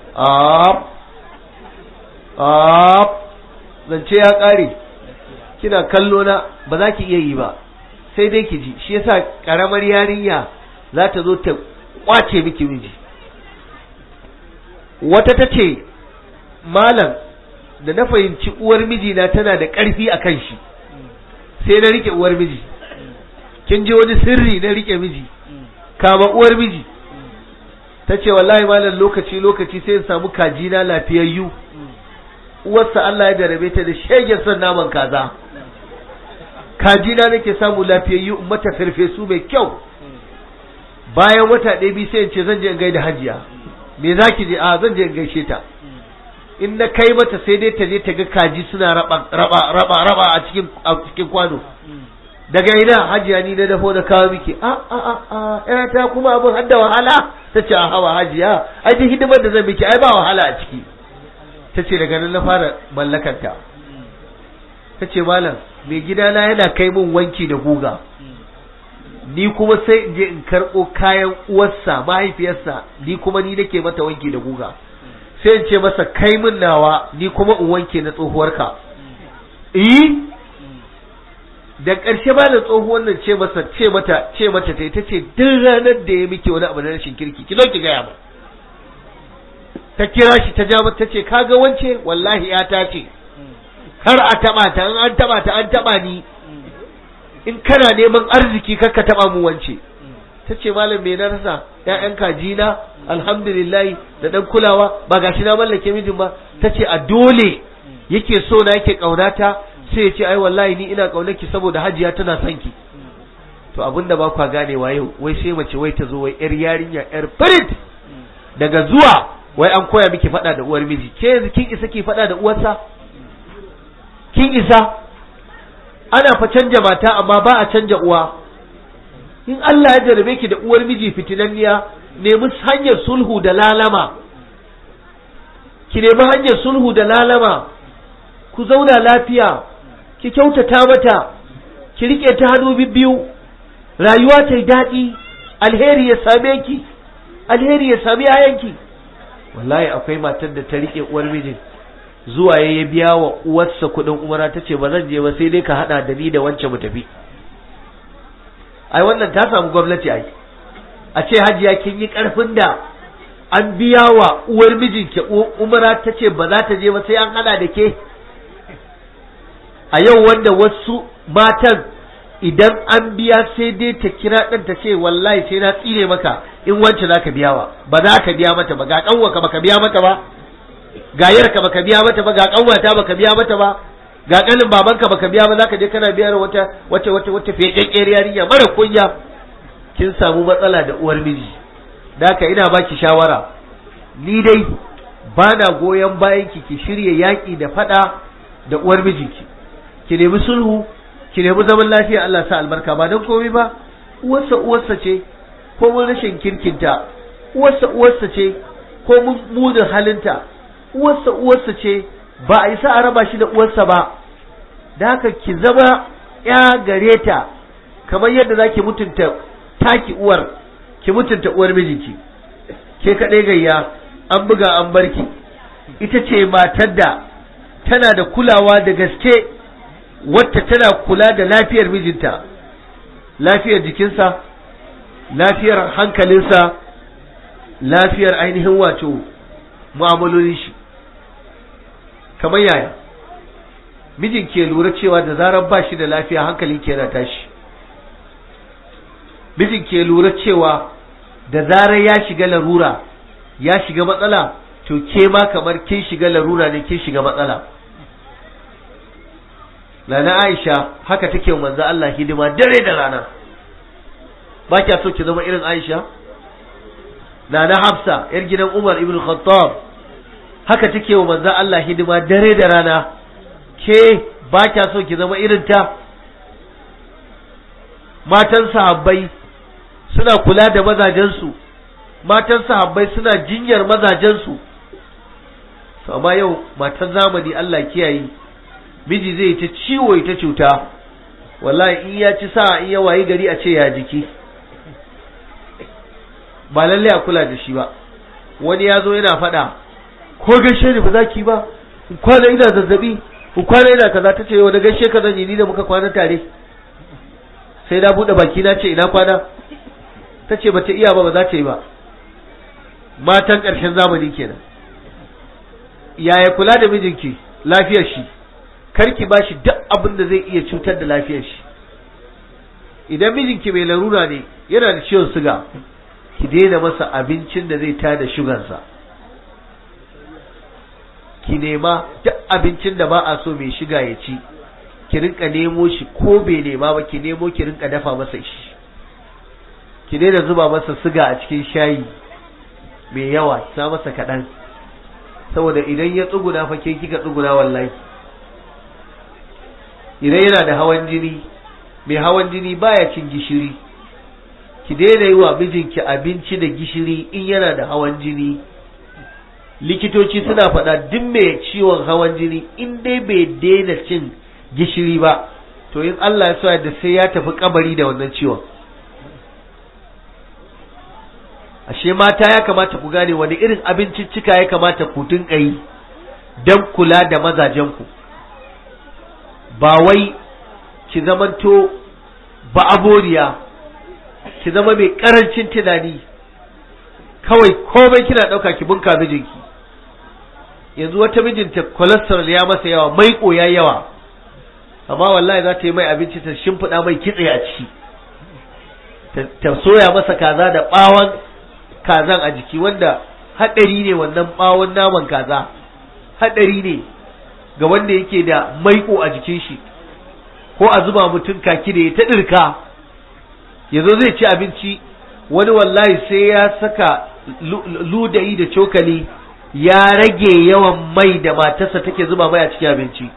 zance ya ƙare kina kallo na ba za ki iya yi ba sai dai ki ji shi yasa ƙaramar yarinya za ta zo ta kwace miki miji wata ta ce malam da na fahimci uwar mijina tana da ƙarfi a kan shi sai na rike uwar miji kin ji wani sirri na rike miji kama uwar miji ta ce wallahi malam lokaci lokaci sai in samu kajina lafiyayyu uwarsa Allah ya jarabe ta da shegen son naman kaza kajina nake samu lafiyayyu in mata farfesu mai kyau bayan wata ɗaya biyu sai in ce zan je in gaida hajiya me za ki je a zan je in gaishe ta in na kai mata sai dai ta je ta ga kaji suna raba raba raba raba a cikin a cikin kwano daga ina hajiya ni na dafo da kawo miki a a a a ta kuma abin hadda wahala ta ce a hawa hajiya ai duk hidimar da zan miki ai ba wahala a ciki ta ce daga nan na fara mallakanta ta ce malam mai gidana yana kai min wanki da guga ni kuma sai in je in karɓo kayan uwarsa mahaifiyarsa ni kuma ni nake mata wanki da guga sai in ce masa kai min nawa ni kuma in wanke na tsohuwarka eh da ƙarshe ba da tsohuwar nan ce masa ce mata ce mata ta ita ce duk ranar da ya miki wani abu na rashin kirki ki zo ki gaya ba ta kira shi ta ja mata ta ce kaga wance wallahi ya ta ce kar a taba ta in an taba ta an taba ni in kana neman arziki kar ka taba mu wance ta ce malam me na rasa ƴaƴan kajina alhamdulillah da dan kulawa ba gashi na mallake mijin ba ta ce a dole yake so na yake kaunata sai ya ce ai wallahi ni ina kaunarki saboda hajiya tana son ki to abinda ba kwa ganewa yau wai sai mace wai ta zo wai yar yarinya yar firit daga zuwa wai an koya miki fada da uwar miji ke yanzu kin isa ki fada da uwarsa kin isa ana fa canja mata amma ba a canja uwa in Allah ya jarabe ki da uwar miji fitinanniya nemi hanyar sulhu da lalama ki nemi hanyar sulhu da lalama ku zauna lafiya ki kyautata mata ki rike ta hannu biyu rayuwa ta yi daɗi alheri ya same ki alheri ya sami yayanki wallahi akwai matar da ta rike uwar mijin zuwa ya biya wa uwarsa kuɗin umara ta ce ba zan je ba sai dai ka haɗa da ni da wance mu tafi ai wannan ta samu gwamnati ai a ce hajiya kin yi ƙarfin da an biya wa uwar mijinki umara ta ce ba za ta je ba sai an haɗa da ke a yau wanda wasu matan idan an biya sai dai ta kira ɗan ta ce wallahi sai na tsire maka in wance za ka biya wa ba za ka biya mata ba ga ƙanwaka baka biya mata ba ga yarka baka biya mata ba ga ƙanwata baka biya mata ba ga ƙanin babanka baka biya ba za ka je kana biyar wata wata wata wata feƙeƙƙiyar yarinya mara kunya kin samu matsala da uwar miji da haka ina baki shawara ni dai ba na goyon bayan ki ki shirya yaƙi da faɗa da uwar mijinki ki nemi sulhu ki nemi zaman lafiya Allah sa albarka ba don komai ba uwarsa uwarsa ce ko mun rashin kirkinta uwarsa uwarsa ce ko mun munin halinta uwarsa uwarsa ce ba a isa a raba shi da uwarsa ba da haka ki zama ya gare ta kamar yadda za ki mutunta taki uwar ki mutunta uwar mijinki ke kaɗai gayya an buga an barki ita ce matar da tana da kulawa da gaske wacce tana kula da lafiyar mijinta lafiyar jikinsa lafiyar hankalinsa lafiyar ainihin wato mu'amalolin shi kamar yaya mijin ke lura cewa da zarar ba shi da lafiya hankalin ke yana tashi mijin ke lura cewa da zarar ya shiga larura ya shiga matsala to ke ma kamar kin shiga larura ne kin shiga matsala Lana Aisha haka take manzo Allah hidima dare da rana ba kya so ki zama irin Aisha Nana Hafsa yar gidan Umar ibn Khattab haka take wa manzo Allah hidima dare da rana ke ba kya so ki zama irin ta matan sahabbai suna kula da mazajensu matan sahabbai suna jinyar mazajensu to amma yau matan zamani Allah kiyaye miji zai ta ciwo ita cuta wallahi in ya ci sa in ya wayi gari a ce ya jiki ba lalle a kula da shi ba wani ya zo yana faɗa ko gaishe ni ba za ki ba in kwana ina zazzabi in kwana ina kaza ta ce yau da gaishe ka zan yi ni da muka kwana tare sai na buɗe baki na ce ina kwana ta ce ba ta iya ba ba za ta yi ba matan ƙarshen zamani kenan yaya kula da mijinki lafiyar shi karki ba shi duk abin da zai iya cutar da lafiyar shi idan mijinki mai larura ne yana da ciwon suga ki daina masa abincin da zai tada shugansa ki nema duk abincin da ba a so mai shiga ya ci ki rinka nemo shi ko bai nema ba ki nemo ki rinka dafa masa shi ki daina zuba masa suga a cikin shayi mai yawa sa masa kaɗan saboda idan ya tsuguna fa ke kika tsuguna wallahi idan yana da hawan jini mai hawan jini baya cin gishiri ki daina yi wa mijinki abinci da gishiri in yana da hawan jini likitoci suna faɗa duk mai ciwon hawan jini in dai bai daina cin gishiri ba to in Allah ya so da sai ya tafi kabari da wannan ciwon ashe mata ya kamata ku gane wani irin abinciccika ya kamata ku dinka yi don kula da mazajenku ba wai ki zamanto ba aboriya ki zama mai karancin tunani kawai komai kina ɗauka ki bunka mijinki yanzu wata mijinta cholesterol ya masa yawa mai ya yawa amma wallahi za ta yi mai abinci ta shimfiɗa mai kitse a ciki ta soya masa kaza da ɓawon kazan a jiki wanda haɗari ne wannan ɓawon naman kaza haɗari ne ga wanda yake da maiko a jikin shi ko a zuba mutum kaki da ya ta ɗirka yanzu zai ci abinci wani wallahi sai ya saka ludayi da cokali ya rage yawan mai da matarsa take zuba mai a cikin abinci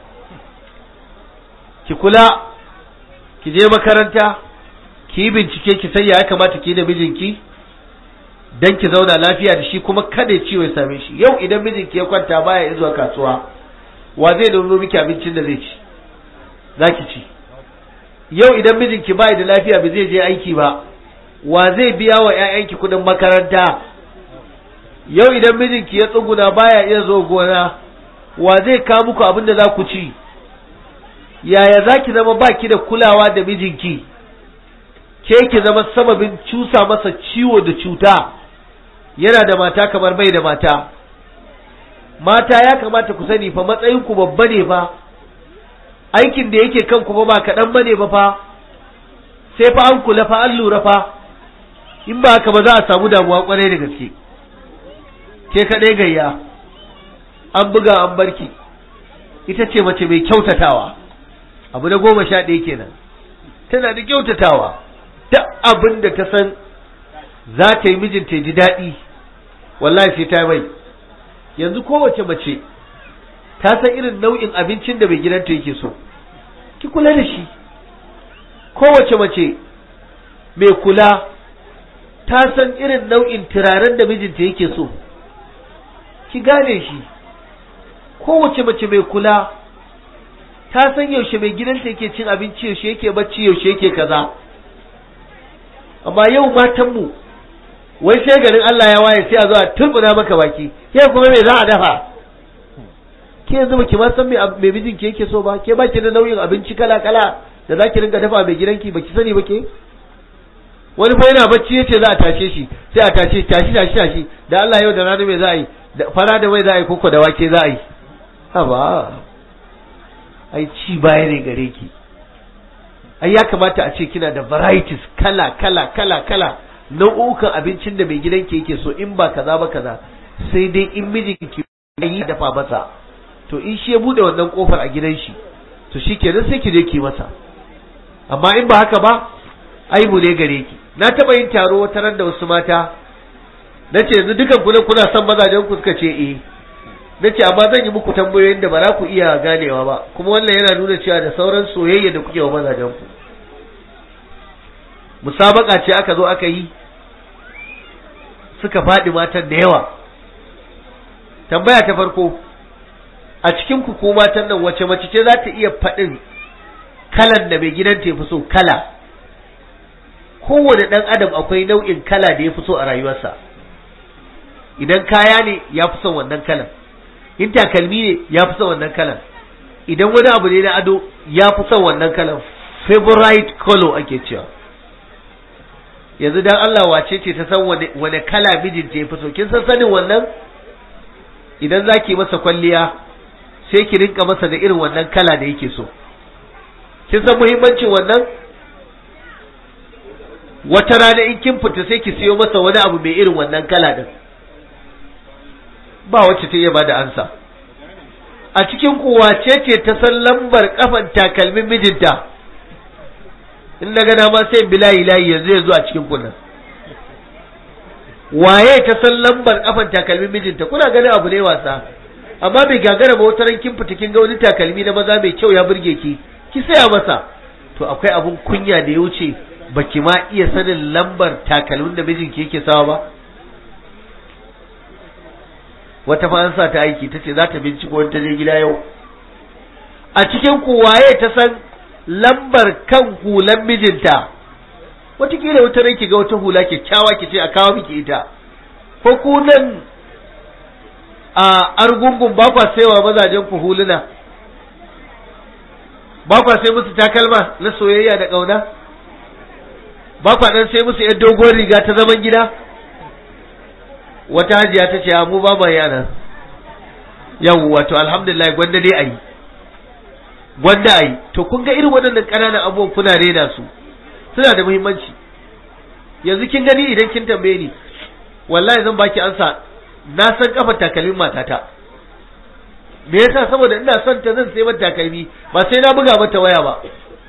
ki kula ki je makaranta ki yi bincike ki san ya kamata ki da mijinki dan ki zauna lafiya da shi kuma kada ciwo ya same shi yau idan mijinki ya kwanta baya zuwa kasuwa wa zai dauno miki abincin da zai ci zaki ci yau idan mijinki bai da lafiya ba zai je aiki ba wa zai biya wa ƴaƴanki kudin makaranta yau idan mijinki ya tsuguna baya iya zo gona wa zai kawo muku abin da za ku ci yaya za ki zama baki da kulawa da mijinki ke ki zama sababin cusa masa ciwo da cuta yana da mata kamar bai da mata mata ya kamata ku sani fa matsayinku babba ne fa aikin da yake kanku ba ba kaɗan ba ne ba fa sai fa an kula fa an lura fa in ba haka ba za a samu damuwa kwarai da gaske ke kaɗai gayya an buga an barki ita ce mace mai kyautatawa abu na goma sha ɗaya kenan tana da kyautatawa duk abin da ta san za ta yi mijinta ji daɗi wallahi sai ta mai yanzu kowace mace ta san irin nau'in abincin da mai gidanta yake so ki kula da shi kowace mace mai kula ta san irin nau'in turaren da mijinta yake so ki gane shi kowace mace mai kula ta san yaushe mai gidanta yake cin abinci yaushe yake bacci yaushe yake kaza amma yau matanmu wai sai garin Allah ya waye sai a zo a turbuna maka baki ke kuma me za a dafa ke yanzu ba ki ma san me me mijinki yake so ba ke baki da nau'in abinci kala kala da zaki rinka dafa mai gidanki baki sani ba ke wani fa yana bacci yace za a tashe shi sai a tashe tashi tashi tashi da Allah yau da rana me za a yi da fara da mai za a yi koko da wake za a yi haba ai ci baya ne gare ki ai ya kamata a ce kina da varieties kala kala kala kala nau'ukan abincin da mai gidanki yake so in ba kaza ba kaza sai dai in mijinki yi dafa masa to in shi ya bude wannan kofar a gidan shi to shi kenan sai ki je ki masa amma in ba haka ba aibu ne gare ki na taba yin taro wata ran da wasu mata nace yanzu dukan ku kuna son mazajen ku suka ce eh nace amma zan yi muku tambayoyin da ba za ku iya ganewa ba kuma wannan yana nuna cewa da sauran soyayya da kuke wa mazajen ku musabaka ce aka zo aka yi suka faɗi matan da yawa tambaya ta farko a cikin ku ko matan nan wace mace ce za ta iya faɗin kalan da mai gidanta ya fi so kala kowane ɗan adam akwai nau'in kala da ya fi so a rayuwarsa idan kaya ne ya fi son wannan kalan in takalmi ne ya fi son wannan kalan idan wani abu ne na ado ya fi son wannan kalan favorite color ake cewa yanzu dan Allah wace ce ta san wane kala mijinta ya fi so kin san sanin wannan idan zaki masa kwalliya sai ki rinka masa da irin wannan kala da yake so kin san muhimmancin wannan wata rana in kin fita sai ki siyo masa wani abu mai irin wannan kala din ba wacce ta iya bada ansa a cikin ku wace ce ta san lambar kafan takalmin mijinta in na gana ma sai bilayi layi yanzu yanzu a cikin kunnan waye ta san lambar kafan takalmin mijinta kuna ganin abu ne wasa amma bai gagara ba wata ran kin fita kin ga wani takalmi na maza mai kyau ya burge ki ki saya masa to akwai abun kunya da ya wuce baki ma iya sanin lambar takalmin da mijinki yake sawa ba wata fa an sa ta aiki tace za ta binciko wani ta je gida yau a cikin ku waye ta san lambar kan hulan mijinta watakila wata ran ki ga wata hula kyakkyawa ki ce a kawo miki ita ko ku nan a argungun ba kwa saiwa mazajen ku huluna ba kwa sai musu takalma na soyayya da ƙauna ba kwa dan sai musu yan dogon riga ta zaman gida wata hajiya ta ce mu ba ma yana yau wato alhamdulillah gwanda dai ayi gwanda ayi to kun ga irin waɗannan ƙananan abubuwan kuna rena su suna da muhimmanci yanzu kin gani idan kin tambaye ni wallahi zan baki ansa na san kafa takalmin matata me yasa saboda ina son ta zan sai mata takalmi ba sai na buga mata waya ba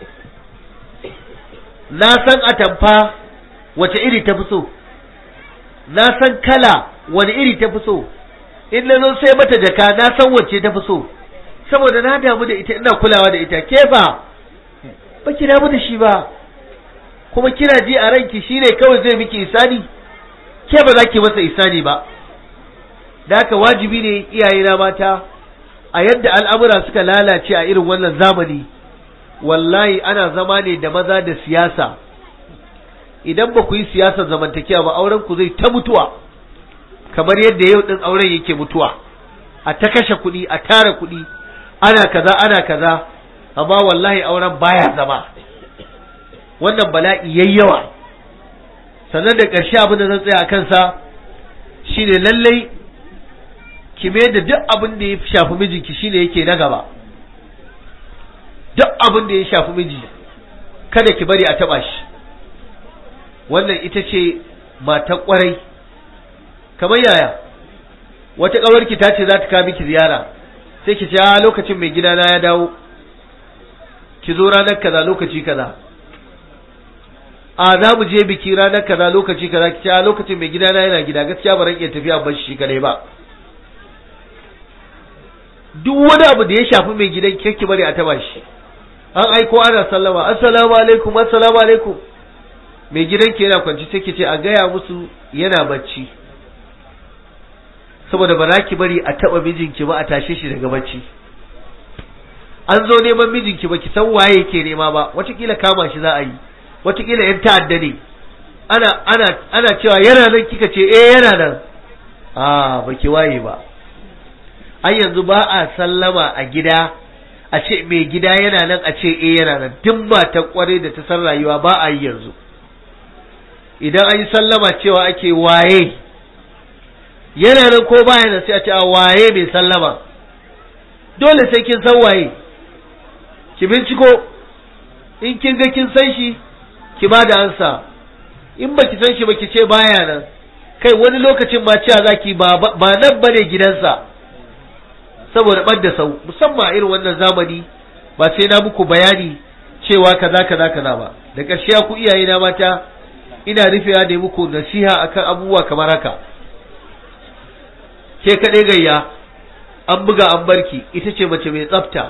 na san atamfa wace iri ta fi so na san kala wani iri ta fi so in na zo sai mata jaka na san wacce ta fi so saboda na damu da ita ina kulawa da ita ke ba ba ki damu da shi ba kuma kina ji a ranki shine kawai zai miki isani ke ba za ki masa isani ba da haka wajibi ne iyaye na mata a yadda al'amura suka lalace a irin wannan zamani wallahi ana zama ne da maza da siyasa idan ba ku yi siyasar zamantakewa ba auren ku zai ta mutuwa kamar yadda yau din auren yake mutuwa a ta kashe kuɗi a tara kuɗi ana kaza ana kaza amma wallahi auren baya zama wannan bala'i yayyawa sannan da ƙarshe abin da zan tsaya a kansa shine lallai ki mai da duk abin da ya shafi mijinki shine yake na gaba duk abin da ya shafi miji kada ki bari a taba shi wannan ita ce matan kwarai kamar yaya wata kawarki ta ce za ta kawo miki ziyara sai ki ce a lokacin mai gidana ya dawo ki zo ranar kaza lokaci kaza a za mu je biki ranar kaza lokaci kaza ki ce a lokacin mai gidana yana gida gaskiya ba ran iya tafiya ban shi kadai ba duk wani abu da ya shafi mai gidan kirki bari a taba shi an aiko ana sallama assalamu alaikum assalamu alaikum mai gidanki yana kwanci sai ki ce a gaya musu yana bacci saboda ba za ki bari a taba mijinki ba a tashe shi daga bacci an zo neman mijinki ba ki san waye yake nema ba watakila kama shi za a yi watakila yan ta'adda ne ana ana ana cewa yana nan kika ce eh yana nan a baki waye ba ai yanzu ba a sallama a gida a ce mai gida yana nan a ce eh yana nan duk ba ta kware da ta san rayuwa ba a yi yanzu idan an yi sallama cewa ake waye yana nan ko baya nan sai a ce a waye mai sallama dole sai kin san waye ki binciko in kin ga kin san shi ki ba da ansa in ba ki san shi ba ki ce baya nan kai wani lokacin ma cewa zaki ba ba nan bane gidansa saboda ɓad da sau musamman irin wannan zamani ba sai na muku bayani cewa kaza kaza kaza ba da ƙarshe ku iyaye na mata ina rufewa da muku nasiha akan abubuwa kamar haka ke kaɗai gayya an buga an barki ita ce mace mai tsafta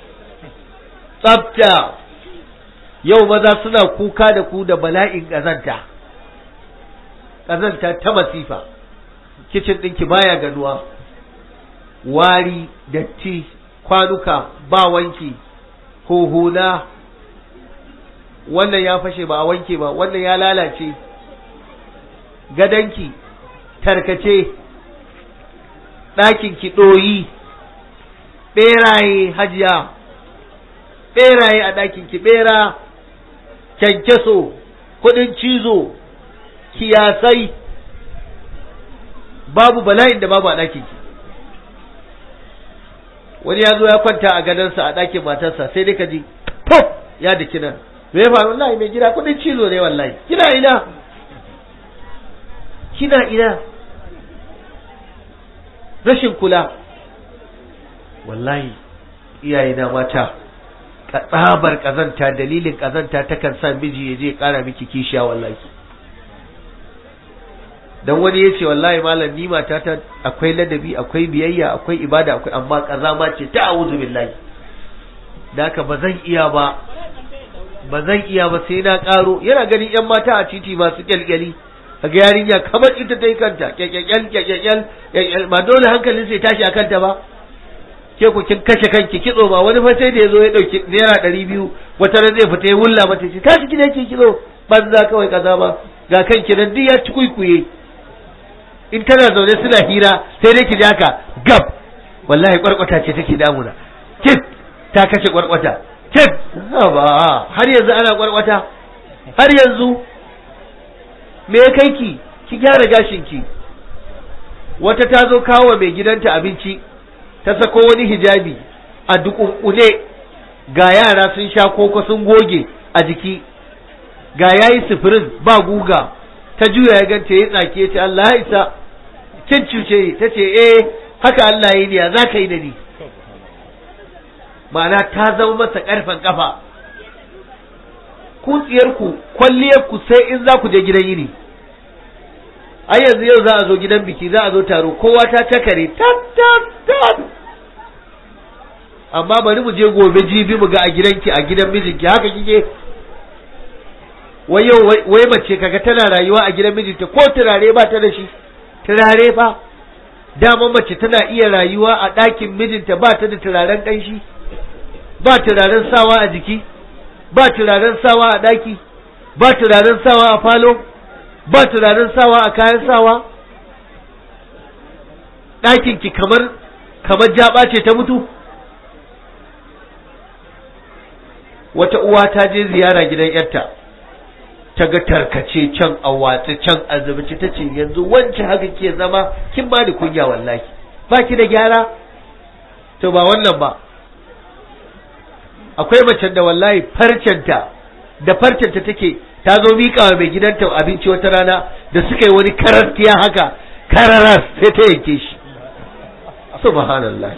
tsafta yau maza suna kuka da ku da bala'in ƙazanta ƙazanta ta masifa kicin ɗinki baya ganuwa wari datti kwanuka ba wanki huhuna wannan ya fashe ba a wanke ba wannan ya lalace gadanki tarkace ɗakinki ɗoyi ɓeraye hajiya ɓeraye a ɗakinki ɓera kyankyaso kuɗin cizo kiyasai babu bala'in da babu a ɗakinki wani ya zo ya kwanta a gadonsa a ɗakin matarsa sai dai ka ji pop ya da kinan me ya faru wallahi mai gida kudin cizo ne wallahi kina ina kina ina rashin kula wallahi iyaye na mata tsabar kazanta dalilin kazanta takan sa miji ya je kara miki kishiya wallahi dan wani ya ce wallahi malam ni matata akwai ladabi akwai biyayya akwai ibada akwai amma kazama ce ta a'udhu billahi da haka ba zan iya ba ba zan iya ba sai na karo yana ganin yan mata a titi masu kyalkyali kaga yarinya kamar ita ta yi kanta kyalkyal kyalkyal ba dole hankalin sai tashi a kanta ba ke ku kin kashe kanki kitso ba wani fa sai da yazo ya dauki naira ɗari biyu wata ran zai fita ya wulla mata ce tashi gidan ki kitso banza kawai kaza ba ga kanki nan duk ya ci kuikuye in tana zaune suna hira sai dai ki ji haka gab wallahi kwarkwata ce take damuna kit ta kashe kwarkwata kit ba har yanzu ana kwarkwata har yanzu me ya kai ki ki gyara gashin ki wata ta zo kawo mai gidanta abinci ta sako wani hijabi a dukunkune ga yara sun sha koko sun goge a jiki ga yayi sifirin ba guga ta juya ya ganta ya tsake ya ce Allah ya isa kin cuce ta ce eh haka Allah ya yi ni za ka yi da ni ma'ana ta zama masa karfan kafa kutsiyarku kwalliyarku sai in za ku je gidan yini ai yanzu yau za a zo gidan biki za a zo taro kowa ta takare tat tat tat amma bari mu je gobe jibi mu ga a gidanki a gidan mijinki haka kike wai yau wai mace kaga tana rayuwa a gidan mijinta ko turare ba ta da shi turare ba dama mace tana iya rayuwa a ɗakin mijinta ba ta da turaren ƙanshi ba turaren sawa a jiki ba turaren sawa a ɗaki ba turaren sawa a falo ba turaren sawa a kayan sawa ɗakinki kamar kamar jaba ce ta mutu wata uwa ta je ziyara gidan yarta ta ga tarkace can a watsi can a zubici ta ce yanzu wance haka ke zama kin ba da kunya wallahi ba ki da gyara to ba wannan ba akwai macen da wallahi farcenta da farcenta take ta zo miƙa wa mai gidanta abinci wata rana da suka yi wani karastiya haka kararas sai ta yanke shi subhanallah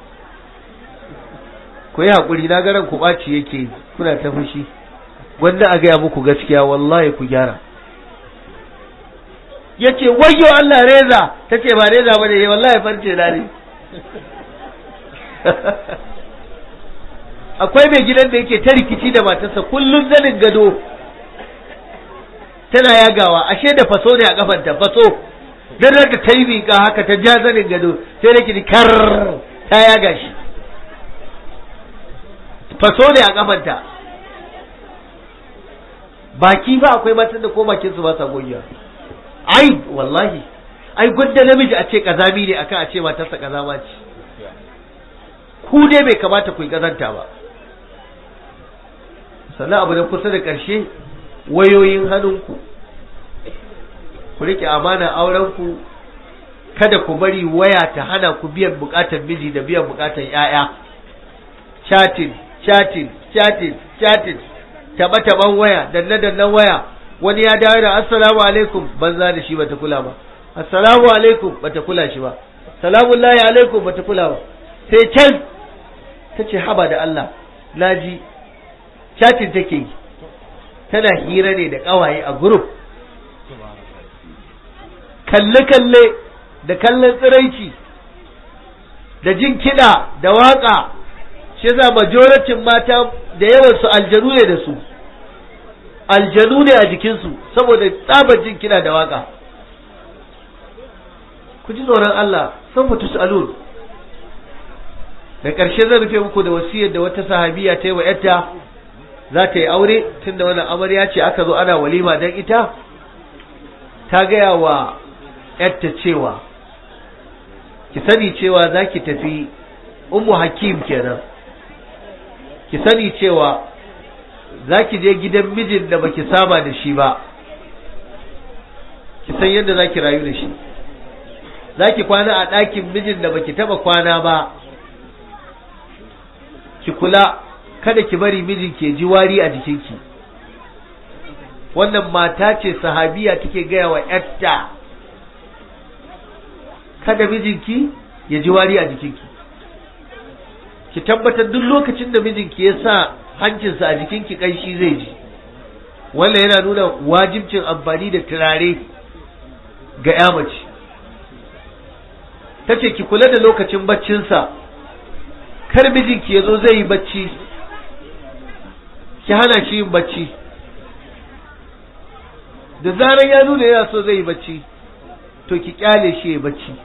ku yi haƙuri na garan ku ɓaci yake kuna ta fushi wanda a gaya muku gaskiya wallahi ku gyara ya ce wayo Allah reza ta ce ba reza ba ne wallahi farce na ne akwai mai gidan da yake ta rikici da matarsa kullum zanin gado tana yagawa ashe da faso ne a kafanta faso dan da ta yi miƙa haka ta ja zanin gado sai da kidi kar ta yaga shi faso ne a kafanta baki ba akwai matan da ko bakin su ba sa goyiya ai wallahi ai gwanda namiji a ce kazami ne akan a ce matarsa kazama ce ku dai bai kamata ku yi kazanta ba sannan abu da kusa da ƙarshe wayoyin hannunku ku rike amana aurenku kada ku bari waya ta hana ku biyan bukatar miji da biyan bukatar yaya chatting chatting chatting chatting taba taban waya danna dannan waya wani ya dawo da assalamu alaikum banza da shi bata kula ba assalamu alaikum bata kula shi ba salamun lahi alaikum bata kula ba sai can ta ce haba da Allah naji chatting take yi tana hira ne da kawaye a group kalle-kalle da kallon tsiraici da jin kiɗa da waƙa shi yasa majoratin mata da yawan su aljanu ne da su aljanu ne a jikinsu saboda tsabar jin kiɗa da waƙa ku ji tsoron Allah san mutu su alun da ƙarshe zan rufe muku da wasiyar da wata sahabiya ta yi wa ‘yarta za ta yi aure tun da wannan amarya ce aka zo ana walima don ita ta gaya wa ‘yarta cewa ki sani cewa za ki tafi ummu hakim kenan ki sani cewa za ki je gidan mijin da baki saba da shi ba ki san yadda za ki rayu da shi za ki kwana a ɗakin mijin da baki taba kwana ba ki kula kada ki bari mijin ke ji wari a jikinki wannan mata ce sahabiya take gaya wa ‘yarta kada mijinki ya ji wari a jikinki ki tabbatar duk lokacin da mijinki ya sa hancinsa a jikinki kanshi zai ji wannan yana nuna wajibcin amfani da turare ga ya mace ta ce ki kula da lokacin baccinsa kar mijinki ya zo zai yi bacci ki hana shi yin bacci da zarar ya nuna yana so zai yi bacci to ki kyale shi ya bacci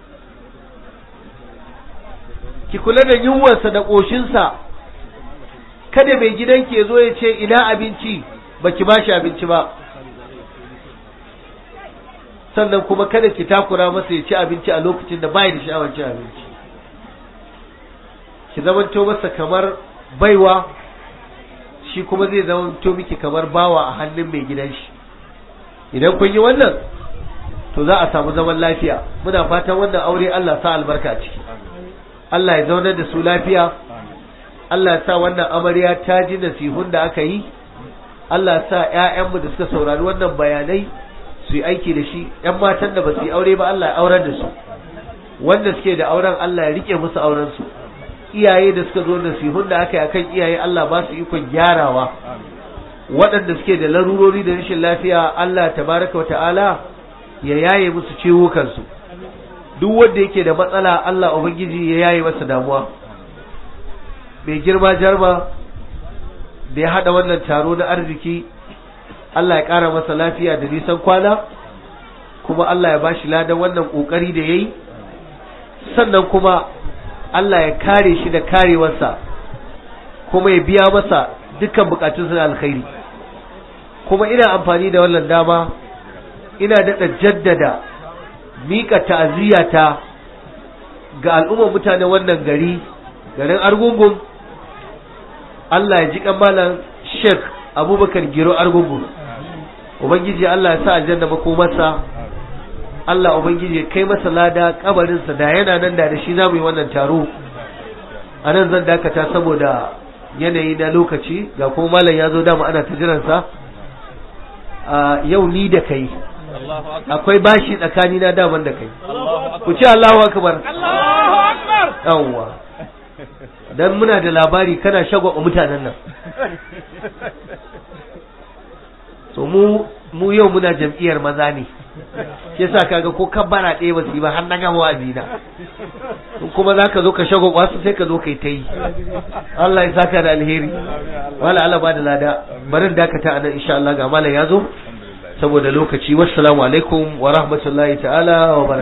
ki kula da yunwarsa da ƙoshinsa kada mai gidanki ya zo ya ce ina abinci baki ba shi abinci ba sannan kuma kada ki takura masa ya ci abinci a lokacin da bai da sha'awar cin abinci ki zamanto masa kamar baiwa shi kuma zai zamanto miki kamar bawa a hannun mai gidan shi idan kun yi wannan to za a samu zaman lafiya muna fatan wannan aure Allah sa albarka a ciki Allah ya zaunar da su lafiya Allah ya sa wannan amarya ta ji nasihun da aka yi Allah ya sa ƴaƴanmu da suka saurari wannan bayanai su yi aiki da shi ƴan matan da ba su yi aure ba Allah ya aurar da su wanda suke da auren Allah ya rike musu auren su iyaye da suka zo nasihun da aka yi akan iyaye Allah ba su ikon gyarawa waɗanda suke da larurori da rashin lafiya Allah tabaraka wa ta'ala ya yaye musu ciwo kansu duk wanda yake da matsala Allah ubangiji ya yaye masa damuwa mai girma jarma da ya hada wannan taro na arziki Allah ya kara masa lafiya da nisan kwana kuma Allah ya bashi ladan wannan kokari da yayi sannan kuma Allah ya kare shi da karewarsa kuma ya biya masa dukkan bukatunsa na alkhairi kuma ina amfani da wannan dama ina daɗa jaddada miƙa ta'aziyata ga al'ummar mutanen wannan gari garin argungun Allah ya ji kamalan Sheikh Abubakar Giro Argungun Ubangiji Allah ya sa aljanna makomarsa Allah Ubangiji ya kai masa lada kabarinsa da yana nan da shi za mu yi wannan taro a nan zan dakata saboda yanayi na lokaci ga kuma malam ya zo dama ana ta jiransa a yau ni da kai akwai bashi tsakani na daman da kai ku ce Allahu akbar yawwa dan muna da labari kana shagwa mutanen nan so mu mu yau muna jam'iyyar maza ne shi yasa kaga ko kabbara ɗaya ba su yi ba har na gama wa'azina in kuma za ka zo ka shago wasu sai ka zo kai ta yi Allah ya saka da alheri wala Allah ba da lada barin dakata a nan insha Allah ga malam ya zo saboda lokaci wassalamu alaikum wa rahmatullahi ta'ala wa